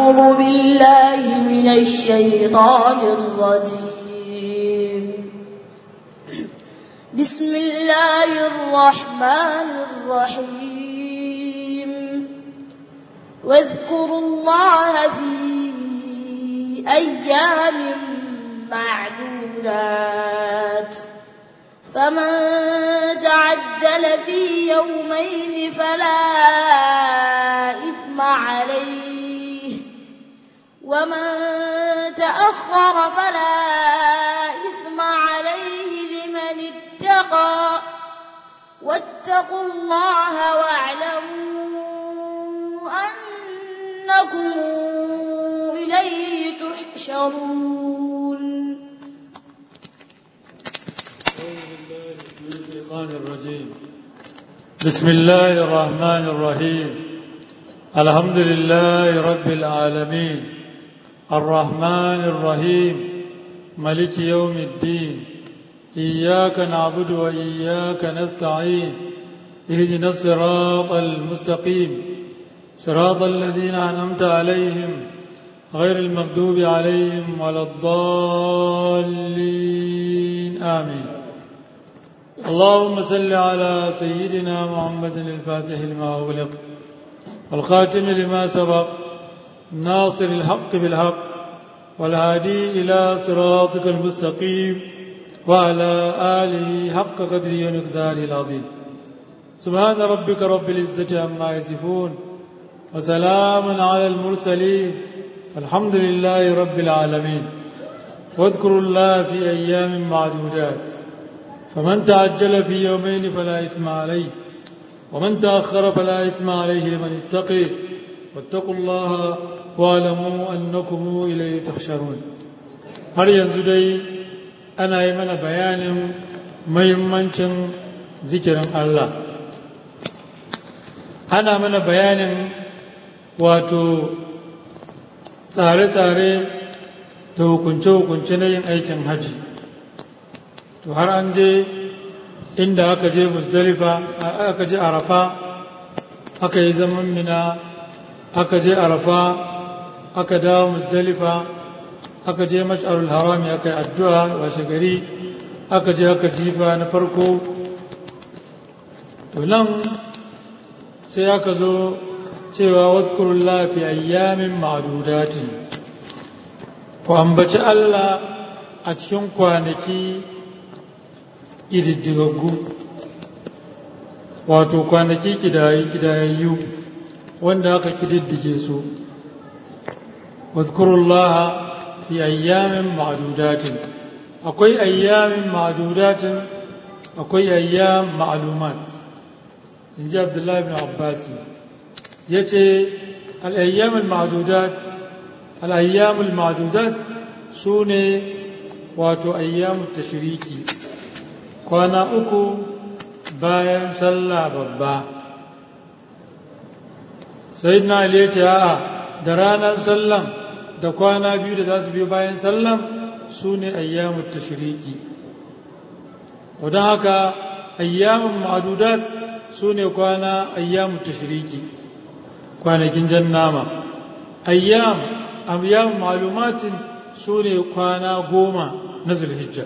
أعوذ بالله من الشيطان الرجيم بسم الله الرحمن الرحيم واذكروا الله في أيام معدودات فمن تعجل في يومين فلا إثم عليه ومن تأخر فلا إثم عليه لمن اتقى واتقوا الله واعلموا أنكم إليه تحشرون الشيطان الرجيم بسم الله الرحمن الرحيم الحمد لله رب العالمين الرحمن الرحيم ملك يوم الدين إياك نعبد وإياك نستعين اهدنا الصراط المستقيم صراط الذين أنعمت عليهم غير المغضوب عليهم ولا الضالين آمين اللهم صل على سيدنا محمد الفاتح لما أغلق والخاتم لما سبق ناصر الحق بالحق والهادي إلى صراطك المستقيم وعلى آله حق قدره ومقداره العظيم سبحان ربك رب العزة عما يصفون وسلام على المرسلين الحمد لله رب العالمين واذكروا الله في أيام معدودات فمن تعجل في يومين فلا إثم عليه ومن تأخر فلا إثم عليه لمن اتقي واتقوا الله واعلموا أنكم إليه تحشرون har yanzu dai ana yi mana bayanin mahimmancin zikirin Allah ana mana bayanin wato tsare-tsare da hukunce-hukunce na yin aikin haji to har an je inda aka je musdalifa aka je arafa aka yi zaman mina aka je arafa aka dawo musdalifa aka je mash'arul harami aka yi addu'a washe gari aka je aka jifa na farko to nan sai aka zo cewa wadkurullah fi ayyamin ma'dudatin ku ambaci Allah a cikin kwanaki ƙididdigaggu wato kwanaki ƙidayayyu wanda aka ƙididdige su wadkurullaha fi ayyamin ma'adudatin akwai ayyamin ma'adudatin akwai ayyam ma'alumat in ji abdullahi bin abbasi ya ce al'ayyamin ma'adudat al'ayyamin ma'adudat su ne wato ayyamin tashiriki kwana uku bayan sallah babba sai na ya ce a'a da ranar sallan da kwana biyu da za su biyo bayan sallan su ne ayyamun tashiriki wadon haka ayyamun ma'adudat su ne kwana ayyamun tashiriki kwanakin jan nama ayyam ayyamun ma'alumatin su ne kwana goma na zulhijja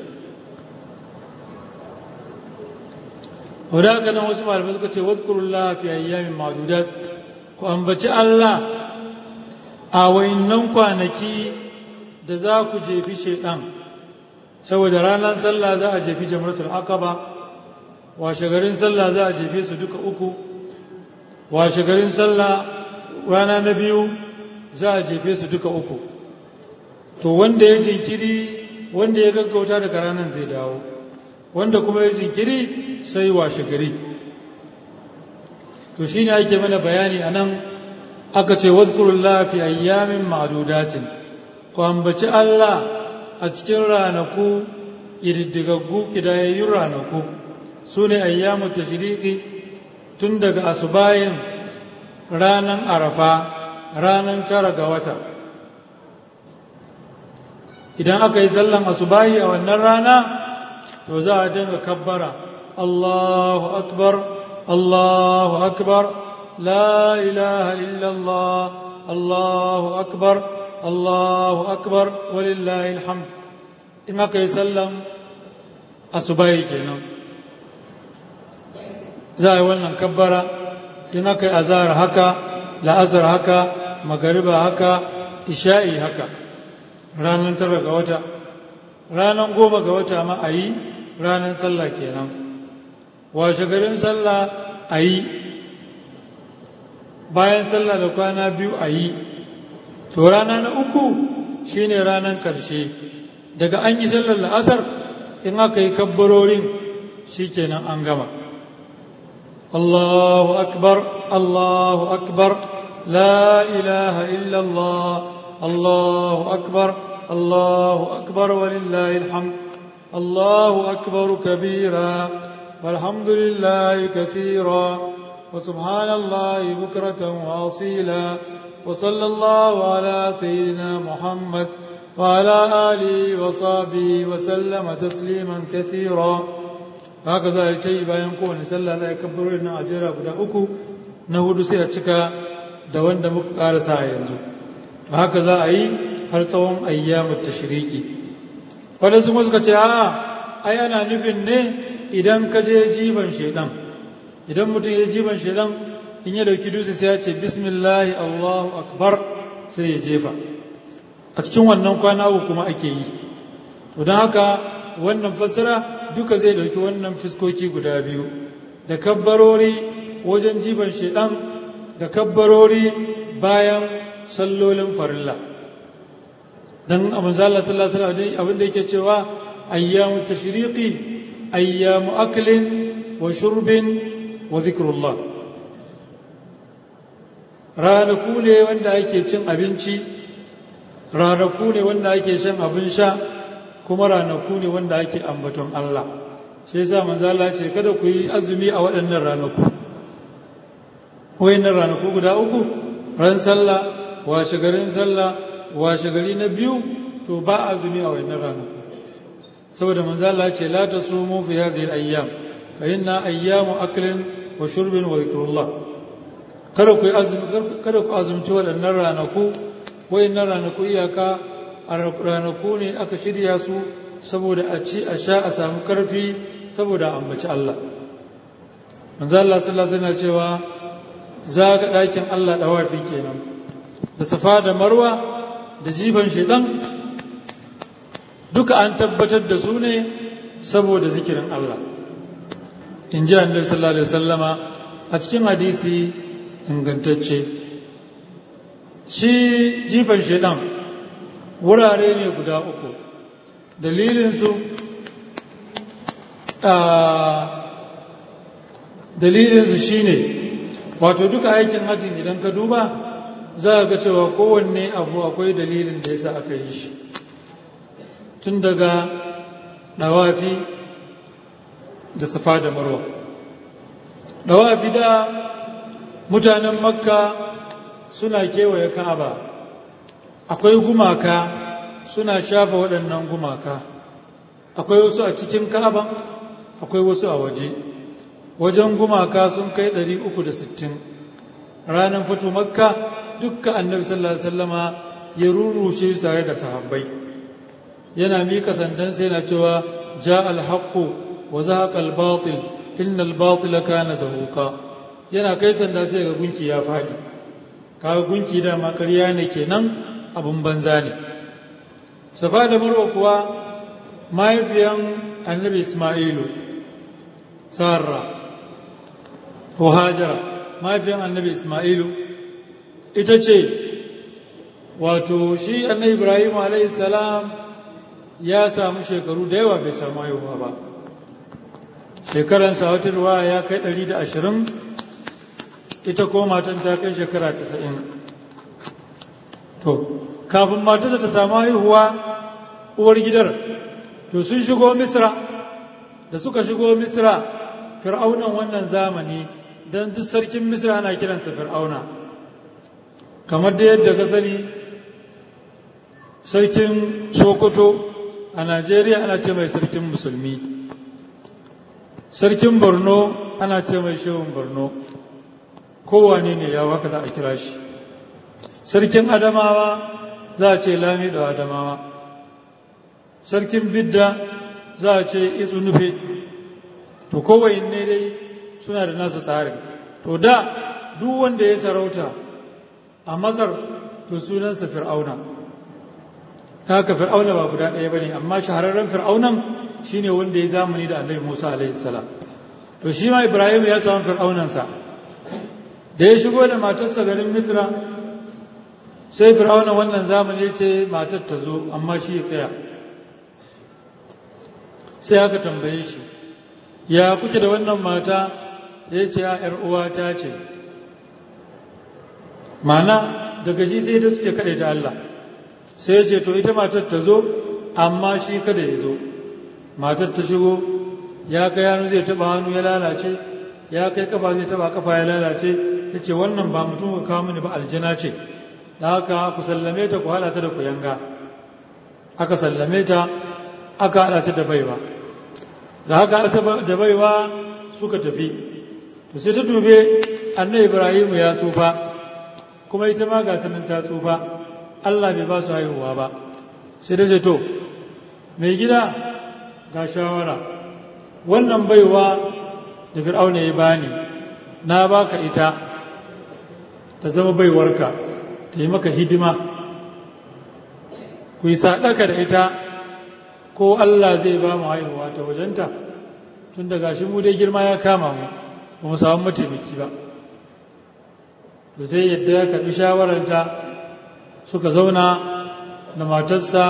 wadda haka nan wasu malamai suka ce wadkurullah fi ayyamin ma'dudat ku ambaci Allah a wayannan kwanaki da za ku jefi shaidan saboda ranar sallah za a jefi jamratul aqaba washe garin sallah za a jefe su duka uku washe garin sallah rana na biyu za a jefe su duka uku to wanda ya jinkiri wanda ya gaggauta daga ranar zai dawo wanda kuma ya jinkiri sai washe gari to shi ne ake mana bayani a nan aka ce wadkurullah fi ayyamin ma'adudatin ku ambaci Allah a cikin ranaku ƙididdigaggu ƙidayayyun ranaku su ne ayyamu tashriqi tun daga asubayin ranar arafa ranar tara ga wata idan aka yi sallan asubahi a wannan rana to za a dinga kabbara Allahu akbar Allahu akbar la ilaha illallah الله أكبر الله أكبر ولله الحمد إما كي سلم أصبعي كنا زي ولن كبرة إما كي أزار هكا لا أزر هكا مغربا هكا إشائي هكا ranar tara ga wata ranar goma ga wata ma a yi ranar sallah kenan washe garin sallah a yi bayan sallah da kwana biyu a yi to rana na uku shine ranar karshe daga an yi sallar la'asar in aka yi kabbarorin shikenan an gama Allahu akbar Allahu akbar la ilaha illallah Allahu akbar Allahu akbar walillahi alhamd Allahu akbar kabira والحمد لله كثيرا وسبحان الله بكرة وأصيلا وصلى الله على سيدنا محمد وعلى آله وصحبه وسلم تسليما كثيرا هكذا يتي bayan kowane sallah za a kabbar na ajera guda uku na hudu sai a cika da wanda muka karasa a yanzu haka za a yi har tsawon ayyamu tashriki wadansu kuma suka ce a'a ai ana nufin ne idan ka je jiban shaidan idan mutum ya jiban shaidan in ya dauki dutse sai ya ce bismillahi allahu akbar sai ya jefa a cikin wannan kwana uku kuma ake yi to don haka wannan fassara duka zai dauki wannan fiskoki guda biyu da kabbarori wajen jiban shaidan da kabbarori bayan sallolin farilla dan abin zalla sallallahu alaihi wasallam abin da yake cewa ayyamu tashriqi ayyamu aklin wa shurbin wa zikrullah ranaku ne wanda ake cin abinci ranaku ne wanda ake shan abin sha kuma ranaku ne wanda ake ambaton Allah shi yasa manzo Allah ce kada ku yi azumi a waɗannan ranaku wayannan ranaku guda uku ran sallah washe garin sallah washe gari na biyu to ba azumi a wayannan ranaku saboda manzo Allah ce la tasumu fi hadhihi al-ayyam fa inna ayyamu aklin wa shurbin wa dhikrullah kada ku azumi kada ku azumci waɗannan ranaku wayannan ranaku iyaka a ranaku ne aka shirya su saboda a ci a sha a samu karfi saboda ambaci Allah manzo Allah sallallahu alaihi wasallam cewa zaga ɗakin Allah dawafi kenan da safa da marwa da jifan shedan duka an tabbatar da su ne saboda zikirin Allah in ji annabi sallallahu alaihi wasallama a cikin hadisi ingantacce shi jifan shaidan wurare ne guda uku dalilinsu dalilinsu shine wato duka aikin hajjin idan ka duba za ga cewa kowanne abu akwai dalilin da yasa aka yi shi tun daga ɗawafi da safa da marwa ɗawafi da mutanen makka suna kewaye ka'aba akwai gumaka suna shafa waɗannan gumaka akwai wasu a cikin ka'aban akwai wasu a waje wajen gumaka sun kai 360 ranar fito makka dukkan annabi sallallahu alaihi wasallama ya rurrushe tare da sahabbai yana mika sandansa yana cewa ja alhaqqu wa zahaqa albatil inna albatila kana zahuqa yana kai sanda sai ga gunki ya fadi kaga gunki da ma ƙarya ne kenan abun banza ne safa da marwa kuwa mahaifiyan annabi isma'ilu sarra ko hajara mahaifiyan annabi isma'ilu ita ce wato shi annabi ibrahim alayhi salam ya samu shekaru da yawa bai samu haihuwa ba shekaransa wata ruwa ya kai ɗari da ashirin ita ko matan ta kai shekara casa'in to kafin matarsa ta samu haihuwa uwar gidar to sun shigo misra da suka shigo misra fir'aunan wannan zamani don duk sarkin misra ana kiransa fir'auna kamar da yadda ka sani sarkin sokoto a najeriya ana ce mai sarkin musulmi sarkin borno ana ce mai shehun borno kowane ne ya waka da a kira shi sarkin adamawa za a ce lamido adamawa sarkin bidda za a ce isu nufe to kowai ne dai suna da nasu tsarin to da duk wanda ya sarauta a masar to sunansa fir'auna haka fir'auna ba guda ɗaya ba ne amma shahararren fir'aunan shine wanda ya zamani da annabi musa alaihi salam to shi ma ibrahim ya samu fir'aunansa da ya shigo da matarsa garin misra sai fir'auna wannan zamani ya ce matar ta zo amma shi ya tsaya sai aka tambaye shi ya kuke da wannan mata ya ce ya ‘yar uwata ce mana daga shi sai da suke kaɗai ta Allah sai ya ce to ita matar ta zo amma shi kada ya zo matar ta shigo ya kai hannu zai taba hannu ya lalace ya kai kafa zai taba kafa ya lalace ya ce wannan ba mutum ka kawo mini ba aljana ce da haka ku sallame ta ku haɗa ta da ku yanga aka sallame ta aka haɗa ta da baiwa da haka haɗa da baiwa suka tafi to sai ta dube annabi ibrahimu ya tsufa kuma ita ma ga nan ta tsufa allah bai ba su haihuwa ba sai ta ce to mai gida ga shawara wannan baiwa da fir'auna ya bani na baka ita ta zama baiwarka ta yi maka hidima ku yi saɗaka da ita ko Allah zai ba mu haihuwa ta wajenta tun daga shi mu dai girma ya kama mu ba mu samu mataimaki ba to sai yadda ya karɓi shawararta suka zauna da matarsa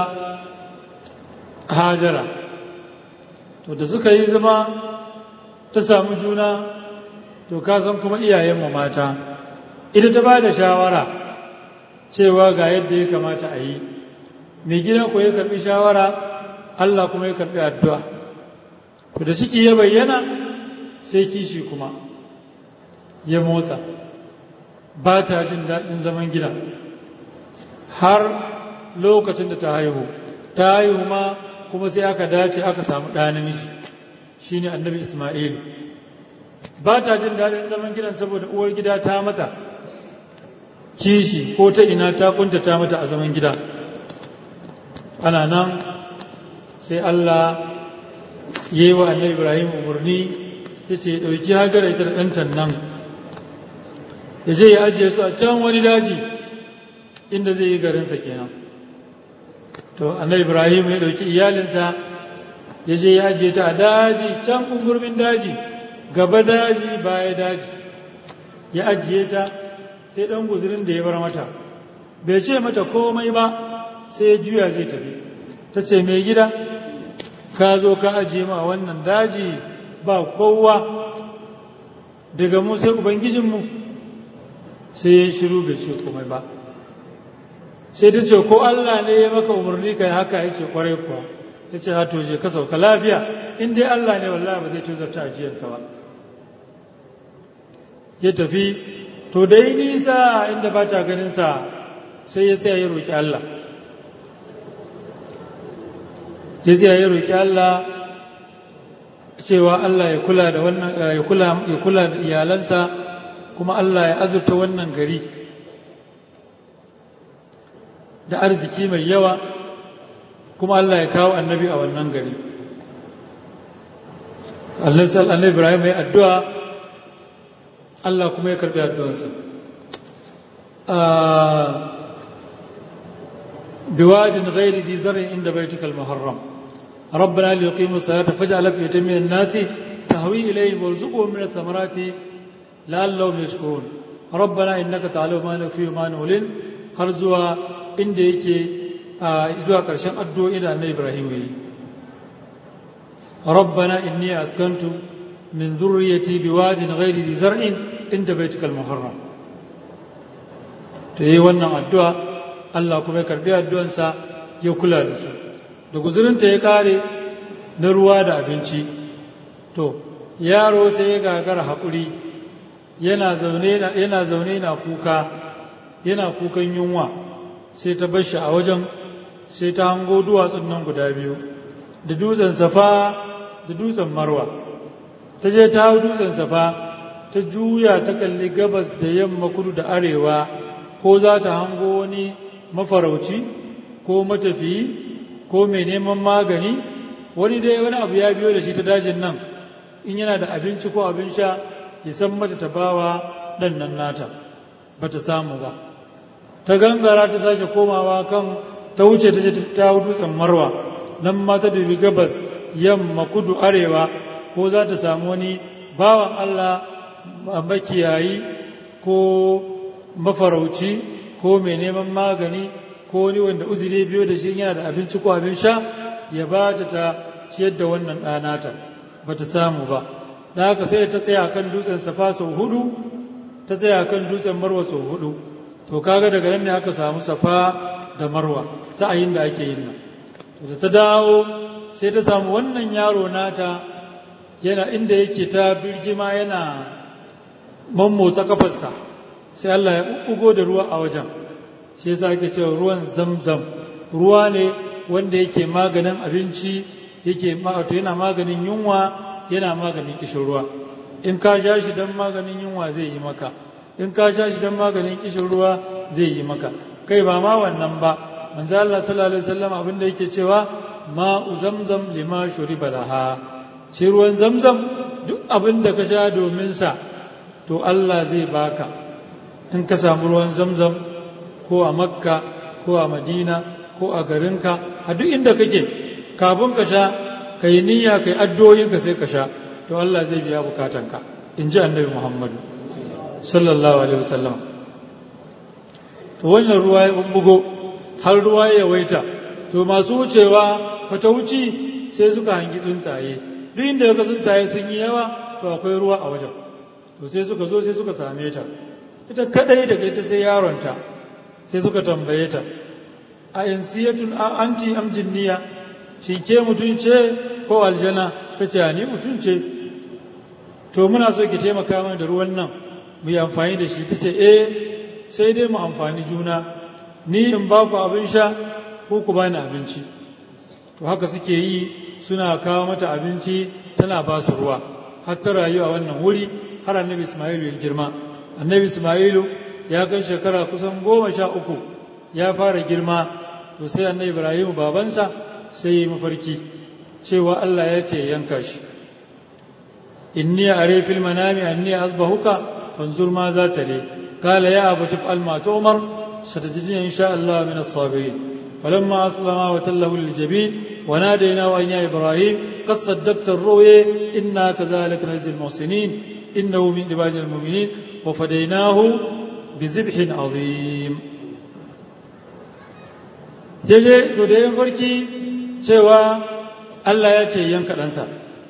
hajara to da suka yi zama ta samu juna to ka san kuma iyayenmu mata ita ta ba da shawara cewa ga yadda ya kamata a yi mai gida ko ya karbi shawara Allah kuma ya karbi addu'a to da ciki ya bayyana sai kishi kuma ya motsa ba ta jin daɗin zaman gida har lokacin da ta haihu ta haihu ma kuma sai aka dace aka samu ɗa namiji shine annabi Ismail ba ta jin daɗin zaman gidan saboda uwar gida ta matsa kishi ko ta ina ta kuntata mata a zaman gida ana nan sai Allah ya yi wa annabi Ibrahim umarni ya ce ɗauki hajjara ita da ɗantan nan ya je ya ajiye su a can wani daji inda zai yi garinsa kenan to annabi Ibrahim ya ɗauki iyalinsa ya je ya ajiye ta a daji can ƙungurmin daji gaba daji baya daji ya ajiye ta sai ɗan guzurin da ya bar mata bai ce mata komai ba sai ya juya zai tafi ta ce mai gida ka zo ka ajiye ma wannan daji ba kowa daga mu sai ubangijinmu sai ya shiru bai ce komai ba sai ta ce ko Allah ne ya maka umarni kai haka ya ce kwarai kuwa ya ce ha je ka sauka lafiya in dai Allah ne wallahi ba zai tozarta ajiyarsa ba ya tafi to da yi nisa inda ba ta ganinsa sai ya tsaya ya roƙi Allah ya tsaya ya roƙi Allah cewa Allah ya kula da wannan ya kula ya kula da iyalansa kuma Allah ya azurta wannan gari da arziki mai yawa kuma Allah ya kawo annabi a wannan gari Allah sallallahu Ibrahim ya addu'a Allah kuma ya karbi addu'ansa biwajin ghairi zi zar'in inda baitikal muharram ربنا ليقيموا الصلاة فاجعل أفئدة من الناس تهوي إليهم وارزقهم من الثمرات لعلهم يشكرون ربنا إنك تعلم ما نخفي وما نعلن har zuwa inda yake zuwa ƙarshen addu'o'i da annabi Ibrahim ya yi rabbana inni askantu min zurriyati biwadin ghairi zi zar'in inda baitikal muharram to yi wannan addu'a Allah kuma ya karbi addu'ansa ya kula da su da guzurinta ya kare na ruwa da abinci to yaro sai ya gagara haƙuri yana zaune na kuka yana kukan yunwa sai ta bar shi a wajen sai ta hango duwatsun nan guda biyu da dutsen safa da dutsen marwa ta je ta hau dutsen safa ta juya ta kalli gabas da yamma kudu da arewa ko za ta hango wani mafarauci ko matafiyi ko mai neman magani wani dai wani abu ya biyo da shi ta dajin nan in yana da abinci ko abin sha ya san mata ta bawa ɗan nan nata ba ta samu ba ta gangara ta sake komawa kan ta wuce ta ce ta dutsen marwa nan ma ta dubi gabas yamma kudu arewa ko za ta samu wani bawan allah makiyayi ko mafarauci ko mai neman magani ko wani wanda uzuri biyo da shi yana da abinci ko abin sha ya ba ta ta ciyar da wannan ɗanata ba ta samu ba da haka sai ta tsaya kan dutsen safa sau hudu ta tsaya kan dutsen marwa sau hudu to kaga daga nan ne aka samu safa da marwa sa'ayin da ake yin nan da ta dawo sai ta samu wannan yaro nata yana inda yake ta birgima yana mammotsa kafarsa sai Allah ya ɓuɓɓugo da ruwa a wajen shi yasa ake cewa ruwan zamzam ruwa ne wanda yake maganin abinci yake wato yana maganin yunwa yana maganin kishin ruwa in ka sha shi don maganin yunwa zai yi maka in ka sha shi don maganin kishin ruwa zai yi maka kai ba ma wannan ba manzo Allah sallallahu alaihi wasallam abin da yake cewa ma'u zamzam lima shuriba laha shi ruwan zamzam duk abin da ka sha domin sa to Allah zai baka in ka samu ruwan zamzam ko a makka ko a madina ko a garinka a duk inda kake kafin ka sha ka yi niyya ka yi addu'o'inka sai ka sha to Allah zai biya bukatanka in ji annabi muhammadu sallallahu alaihi wasallam to wannan ruwa ya bubbugo har ruwa ya waita to masu wucewa fata wuci sai suka hangi tsuntsaye duk inda ga tsuntsaye sun yi yawa to akwai ruwa a wajen to sai suka zo sai suka same ta ita kadai daga ita sai yaronta sai suka tambaye ta a yansiyatun anti am jinniya shi ke mutum ce ko aljana ta ce ni mutum ce to muna so ki taimaka mana da ruwan nan mu yi amfani da shi ta ce eh sai dai mu amfani juna ni in ba ku abin sha ko ku bani abinci to haka suke yi suna kawo mata abinci tana ba su ruwa har ta rayu a wannan wuri har annabi ismailu ya girma annabi ismailu ya kai shekara kusan goma sha uku ya fara girma to sai annabi ibrahim babansa sai yi mafarki cewa allah ya ce yanka shi inni are fil manami anni asbahuka fanzur ma za ta re قال يا أبت افعل ما تؤمر ستجدني إن شاء الله من الصابرين فلما أسلما وتله للجبين وناديناه أن يا إبراهيم قد صدقت الرؤيا إنا كذلك نجزي المحسنين إنه من عباد المؤمنين وفديناه بذبح عظيم yaje to da yin farki cewa Allah ya ce yanka ɗansa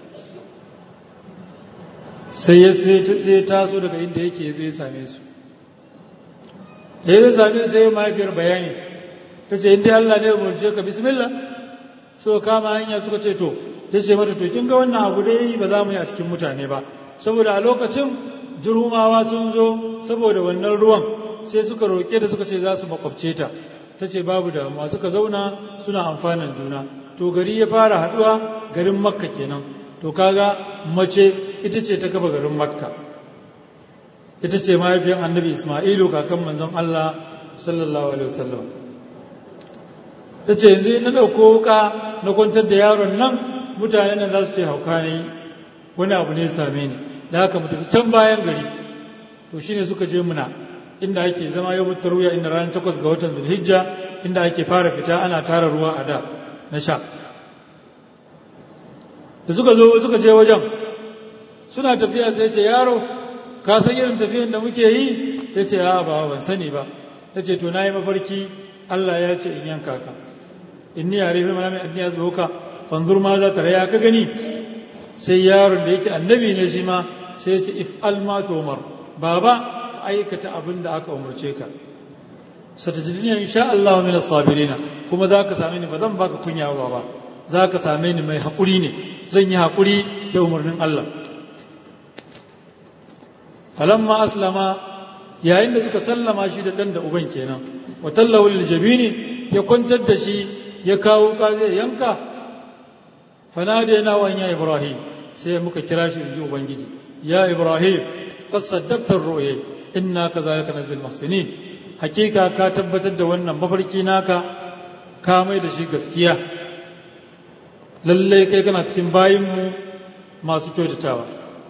sai ya sai taso daga inda yake ya zo ya same su da ya same su sai mahaifiyar bayani ta ce inda Allah ne umarce ka bismillah so kama hanya suka ce to ya ce mata to kin ga wannan abu dai ba za mu yi a cikin mutane ba saboda a lokacin jirumawa sun zo saboda wannan ruwan sai suka roƙe da suka ce za su makwabce ta ta ce babu damuwa suka zauna suna amfanin juna to gari ya fara haɗuwa garin makka kenan to kaga mace ita ce ta kafa garin makka ita ce mahaifiyar annabi ismailu kakan manzon allah sallallahu alaihi wasallam ta ce yanzu na ɗauko wuka na kwantar da yaron nan mutane nan za su ce hauka ne wani abu ne same ni da haka mu tafi can bayan gari to shine suka je muna inda ake zama yau ruya inda ranar takwas ga watan zulhijja inda ake fara fita ana tara ruwa a da na sha da suka zo suka je wajen suna tafiya sai ce yaro ka san irin tafiyan da muke yi ya ce a ba ban sani ba ya ce to na yi mafarki Allah ya ce in yanka ka inni ya rufe mana mai anniya zuwa fanzur ma za ta raya ka gani sai yaron da yake annabi ne shi ma sai ya ce if alma tomar baba ka aikata abin da aka umarce ka satajidina insha Allah min as-sabirina kuma za ka same ni ba zan baka kunya ba ba za ka same ni mai haƙuri ne zan yi haƙuri da umarnin Allah falamma aslama yayin da suka sallama shi da ɗan da uban kenan wa tallahu lil jabini ya kwantar da shi ya kawo ka zai yanka fanadina wa ya ibrahim sai muka kira shi inji ubangiji ya ibrahim qad saddaqta ar-ru'ya inna kadhalika nazil muhsinin hakika ka tabbatar da wannan mafarki naka ka mai da shi gaskiya lallai kai kana cikin bayinmu masu kyautatawa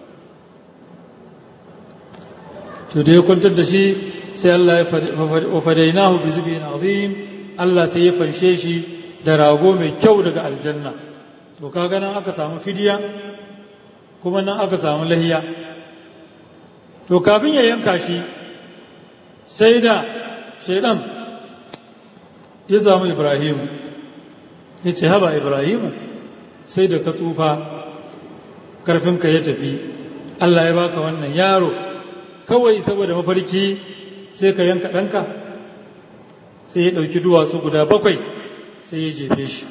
to da ya kwantar da shi sai Allah ya fadainahu bi zibin azim Allah sai ya fanshe shi da rago mai kyau daga aljanna to kaga nan aka samu fidiya kuma nan aka samu lahiya to kafin ya yanka shi sai da shaidan ya samu ibrahimu ya ce haba ibrahimu sai da ka tsufa karfinka ya tafi Allah ya baka wannan yaro kawai saboda mafarki sai ka yanka ɗanka sai ya ɗauki duwatsu guda bakwai sai ya jefe shi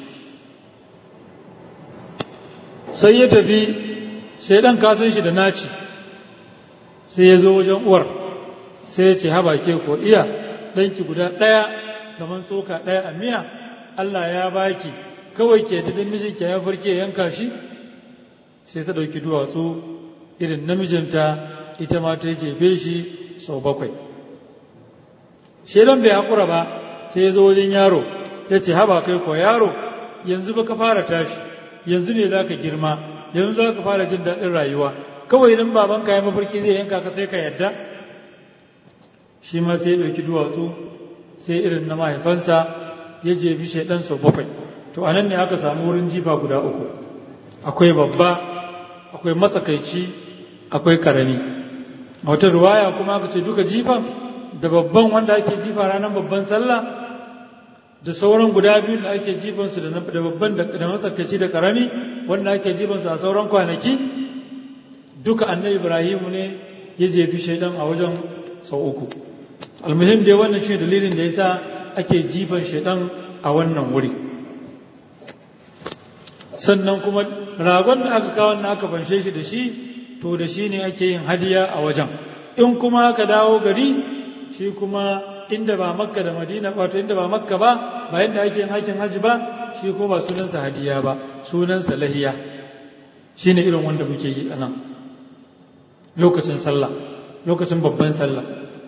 sai ya tafi shaidan kasan shi da naci sai ya zo wajen uwar sai ya ce haba ke ko iya ɗanki guda ɗaya kamar tsoka ɗaya a miya Allah ya baki kawai ke ta miji ke ya farke yanka shi sai ta ɗauki duwatsu irin namijinta ita ma ta jefe shi sau bakwai shaidan bai haƙura ba sai ya zo wajen yaro ya ce haba kai ko yaro yanzu ba ka fara tashi yanzu ne za ka girma yanzu za ka fara jin daɗin rayuwa kawai idan babanka ya mafarki zai yanka ka sai ka yadda shi ma sai ya ɗauki duwatsu sai irin na mahaifansa ya jefi shaidan sau bakwai to a nan ne aka samu wurin jifa guda uku akwai babba akwai matsakaici akwai karami a wata ruwaya kuma aka ce duka jifan da babban wanda ake jifa ranar babban sallah da sauran guda biyu da ake jifansu da babban da matsakaici da karami wanda ake jifansu a sauran kwanaki duka annabi ibrahimu ne ya jefi shaidan a wajen sau uku almuhim dai wannan shi dalilin da yasa ake jifan shaidan a wannan wuri sannan kuma ragon da aka kawo na aka fanshe shi da shi to da shi ne ake yin hadiya a wajen in kuma aka dawo gari shi kuma inda ba makka da madina wato inda ba makka ba ba yadda ake yin aikin hajji ba shi kuma ba sunansa hadiya ba sunansa lahiya shine irin wanda muke yi a nan lokacin sallah lokacin babban sallah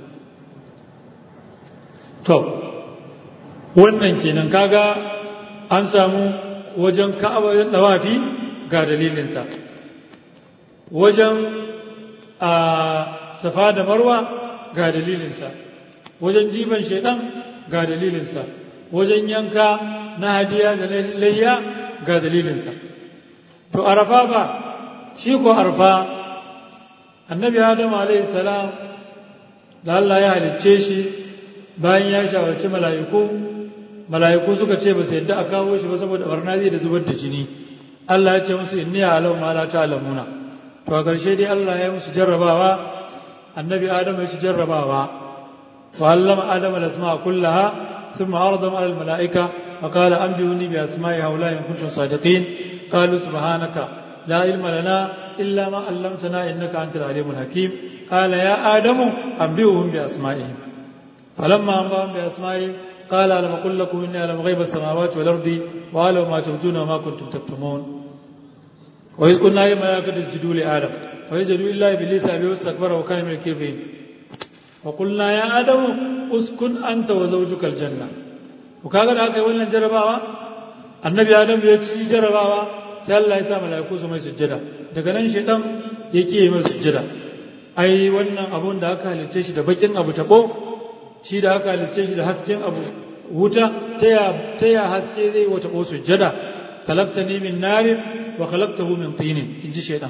to wannan kenan kaga an samu wajen ka'aba dawafi ga dalilinsa wajen a safa da marwa ga dalilinsa wajen jifan shaidan ga dalilinsa wajen yanka na hadiya da layya ga dalilinsa to arafa ba shi ko arfa annabi adam alaihi salam da Allah ya halicce shi bayan ya shawarci mala'iku mala'iku suka ce ba su yadda a kawo shi ba saboda barna zai da zubar da jini Allah ya ce musu inni alam ma la ta'lamuna to a ƙarshe dai Allah ya musu jarrabawa annabi adam ya ci jarrabawa wa allama adam al-asma'a kullaha thumma aradahum ala al-mala'ika wa qala anbi'uni bi asma'i haula in kuntum sadiqin qalu subhanaka la ilma lana illa ma 'allamtana innaka antal alimul hakim qala ya adamu anbi'uhum bi asma'ihim فلما أنبأهم بأسمائهم قال ألم أقل لكم إني أعلم غيب السماوات والأرض وأعلم ما تبدون وما كنتم تكتمون وإذ قلنا للملائكة اسجدوا لآدم فسجدوا إلا إبليس أبي واستكبر وكان من الكافرين وقلنا يا آدم اسكن أنت وزوجك الجنة وكاغا da aka yi wannan jarabawa annabi adam ya ci jarabawa sai Allah ya sa mala'iku su mai sujjada daga nan shedan ya kiye mai sujjada ai wannan abun da aka halicce shi da bakin abu tabo shi da aka halicce shi da hasken abu wuta ta ya haske zai wata ko sujjada kalakta ni min narin wa kalaktahu min tinin in ji shaidan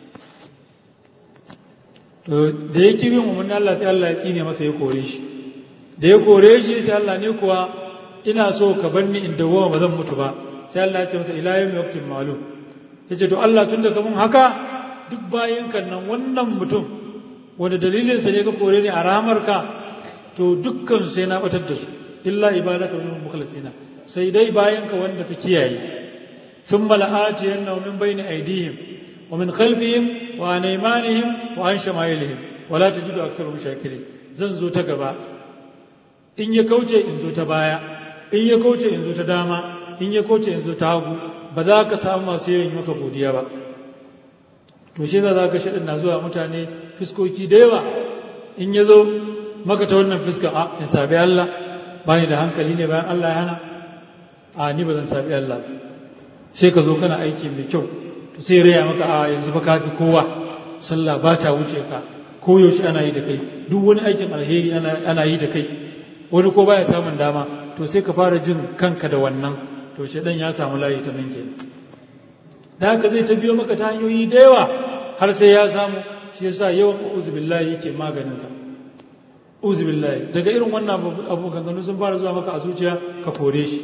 to da ya ki bin umarni Allah sai Allah ya tsine masa ya kore shi da ya kore shi sai Allah ne kuwa ina so ka bar ni in dawo ba zan mutu ba sai Allah ya ce masa ila yawmi waqtin ma'lum yace to Allah tun da kamun haka duk bayan kan nan wannan mutum wanda dalilin sa ne ka kore ni a rahamarka to dukkan sai na batar da su illa ibadaka minhum mukhlasina sai dai bayan ka wanda ka kiyaye thumma la'atiyanna min bayni aydihim wa min khalfihim wa an aymanihim wa an shama'ilihim wa la tajidu aktharahum shakirin zan zo ta gaba in ya kauce in zo ta baya in ya kauce in zo ta dama in ya kauce in zo ta hagu ba za ka samu masu yawan maka godiya ba to shi za ka shaɗin na zuwa mutane fiskoki da yawa in ya zo maka ta wannan fuskar a in sabi Allah ba ni da hankali ne bayan Allah ya hana a ni ba zan sabi Allah sai ka zo kana aiki mai kyau to sai raya maka a yanzu ba ka fi kowa sallah ba ta wuce ka ko yaushe ana yi da kai duk wani aikin alheri ana yi da kai wani ko baya samun dama to sai ka fara jin kanka da wannan to shedan ya samu layi ta nan kenan da haka zai ta biyo maka ta hanyoyi da yawa har sai ya samu shi yasa yawan uzu billahi yake maganin sa uzu billahi daga irin wannan abu ganganu sun fara zuwa maka a zuciya ka kore shi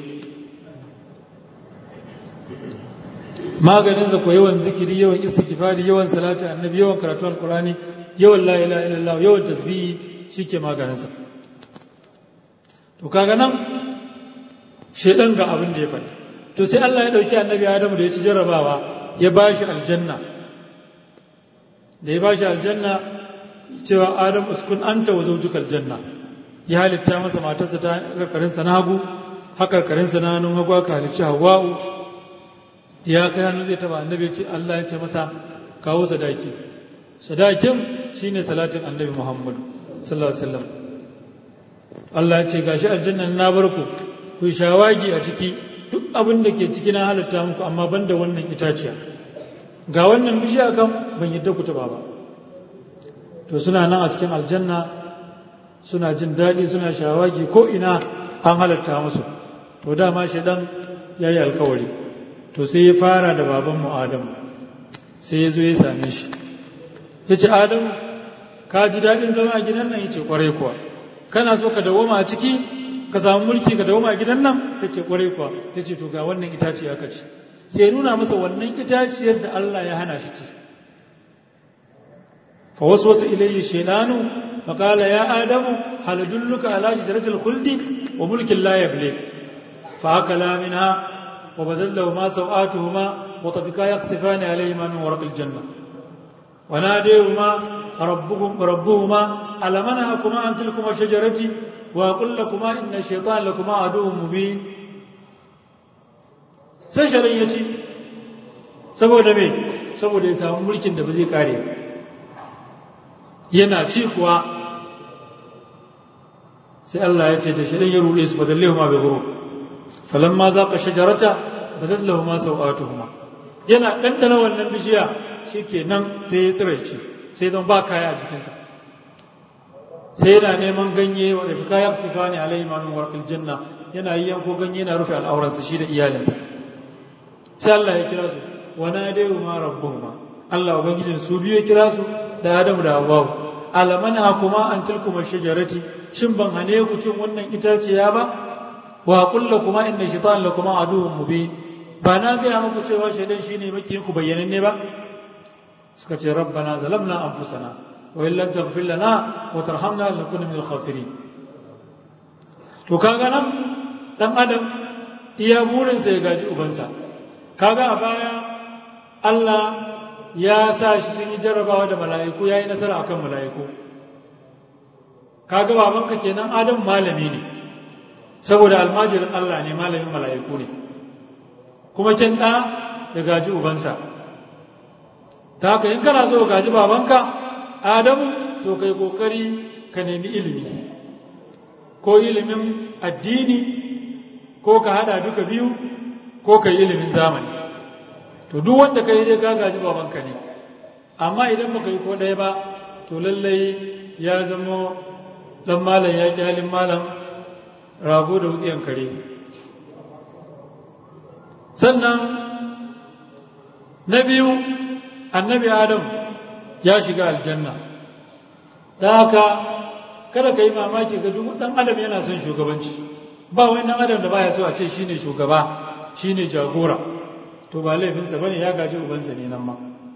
maganin sa ko yawan zikiri yawan istighfari yawan salati annabi yawan karatu alqurani yawan la ilaha illallah yawan tasbihi shike maganin sa to kaga nan shedan ga abin da ya faɗi to sai Allah ya ɗauki annabi Adamu da ya ci jarrabawa ya ba shi aljanna da ya ba shi aljanna cewa Adam uskun anta wa zawjuka aljanna ya halitta masa matarsa ta karkarinsa na hagu hakarkarinsa na hannun hagu aka halicci Hawwa'u ya kai hannu zai taba annabi ce Allah ya ce masa kawo sadaki sadakin shine salatin annabi Muhammad sallallahu alaihi wasallam Allah ya ce gashi aljanna na barku ku shawagi a ciki duk abin da ke ciki na halitta muku amma ban da wannan itaciya ga wannan bishiya kan ban yadda ku taba ba to suna nan a cikin aljanna suna jin daɗi suna shawagi ko ina an halatta musu to dama shaidan ya yi alkawari to sai ya fara da babanmu adamu sai ya zo ya same shi ya ce adamu ka ji daɗin zama a gidan nan ya ce ƙwarai kuwa kana so ka dawoma a ciki ka samu mulki ka dawoma a gidan nan ya ce ƙwarai kuwa ya ce to ga wannan itaciya ka ci sai nuna masa wannan itaciyar da Allah ya hana shi ci fa wasu wasu ilayhi shaidanu fa qala ya adamu hal dulluka ala shajaratil khuldi wa mulkin la yabli fa akala minha wa bazal ma sawatuhuma wa tafika yakhsifani alayhima min warqil janna wa nadayhuma rabbuhum rabbuhuma alam anhakuma an tilkuma shajarati wa aqul lakuma inna ash-shaytana lakuma aduwwun mubin sai sharan ya ci saboda me saboda ya samu mulkin da ba zai kare yana ci kuwa sai Allah ya ce da sharan ya ruɗe su fadallehu ma bai guru falan ma za ka shajarata ba zai lahu ma sau'atuhuma yana ɗanɗana wannan bishiya shi ke nan sai ya tsira ci sai don ba kaya a jikinsa sai yana neman ganye wa da kaya sifa ne alaihi ma min warqil janna yana yi yanko ganye yana rufe al'auransa shi da iyalinsa sai Allah ya kira su wa nadayu ma rabbuhuma Allah ubangijin su biyu ya kira su da Adamu da Hawwa alaman hakuma an tilkuma shajarati shin ban hane ku cin wannan itaciya ba wa qul kuma inna shaytan lakuma aduwwun mubin ba na ga muku cewa shaidan shine makiyin ku bayyananne ba suka ce rabbana zalamna anfusana wa in lam taghfir lana wa tarhamna lanakuna minal khasirin to kaga nan dan adam iya burinsa ya gaji ubansa kaga a baya Allah ya sa shi sun yi jarrabawa da mala'iku ya yi nasara akan mala'iku kaga babanka kenan adam malami ne saboda almajirin Allah ne malamin mala'iku ne kuma kin ɗa ya gaji ubansa ta haka in kana so gaji babanka adamu to kai kokari ka nemi ilimi ko ilimin addini ko ka hada duka biyu ko ka yi ilimin zamani to duk wanda ka yi dai ka gaji babanka ne amma idan baka yi ko ɗaya ba to lallai ya zama ɗan malam ya ƙi halin malam rago da wutsiyan kare sannan na biyu annabi adam ya shiga aljanna da haka kada ka yi mamaki ga duk ɗan adam yana son shugabanci ba wani ɗan adam da baya so a ce shine shugaba shine jagora to ba laifinsa bane ya gaji ubansa ne nan ma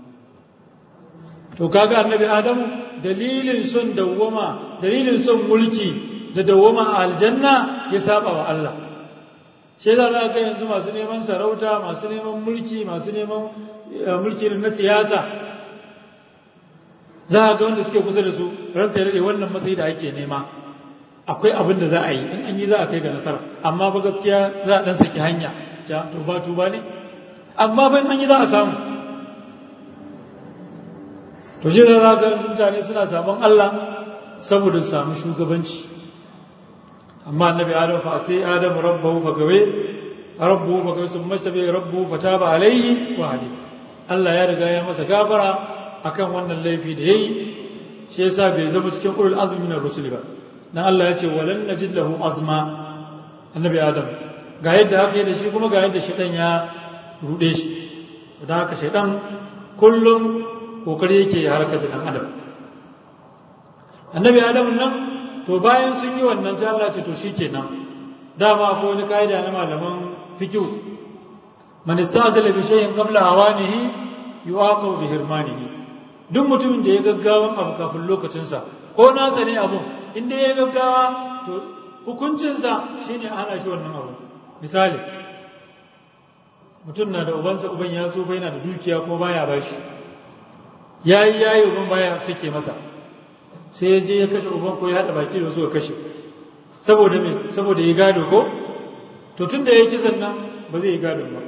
to kaga annabi adamu dalilin son dawwama dalilin son mulki da dawwama a aljanna ya saba wa Allah shi da za ga yanzu masu neman sarauta masu neman mulki masu neman mulki na siyasa za a ga wanda suke kusa da su ranka ya wannan matsayi da ake nema akwai abin da za a yi in an yi za a kai ga nasara amma ba gaskiya za a dan saki hanya ja tuba tuba ne amma ban an yi za a samu to shi da za ga mutane suna sabon Allah saboda su samu shugabanci amma annabi adam fa sai adam rabbahu fa gawe rabbuhu fa gawe sun mace bai rabbuhu fa taba alaihi wa hadi Allah ya riga ya masa gafara akan wannan laifi da yayi shi yasa bai zama cikin ulul azmi min rusul ba dan Allah ya ce walan najid lahu azma annabi adam ga yadda haka da shi kuma ga yadda shedan ya rude shi da haka shedan kullum kokari yake ya halaka da dan adam annabi adam nan to bayan sun yi wannan sai Allah ce to shikenan dama akwai wani kaida na malaman fiqh man istazala bi shay'in qabla awanihi yuaqabu bi hirmanihi duk mutumin da ya gaggawan abu kafin lokacinsa ko nasa ne abun inda ya gaggawa to hukuncinsa shine ana shi wannan abu misali mutum na da ubansa uban ya so bai na da dukiya ko baya bashi yayi yayi uban baya sake masa sai ya je ya kashe uban ko ya haɗa baki da su ya kashe saboda me saboda ya gado ko to tun da ya yi kisan nan ba zai yi gado ba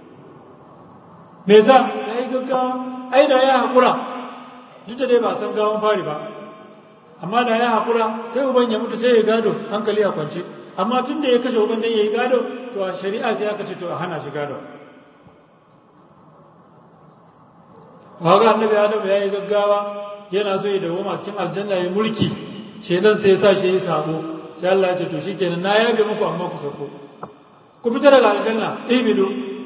me za ya yi gaggawa ai da ya haƙura duk da dai ba san gawan fari ba amma da ya haƙura sai uban ya mutu sai ya gado hankali a kwance amma tun da ya kashe uban dan ya yi gado to a shari'a sai aka ce to a hana shi gado Waga annabi Adam ya yi gaggawa yana so ya dawo masu cikin aljanna ya mulki shaidan sai ya sa shi ya sabo sai Allah ya ce to shikenan na yabe muku amma ku sauko ku fita daga aljanna ibidu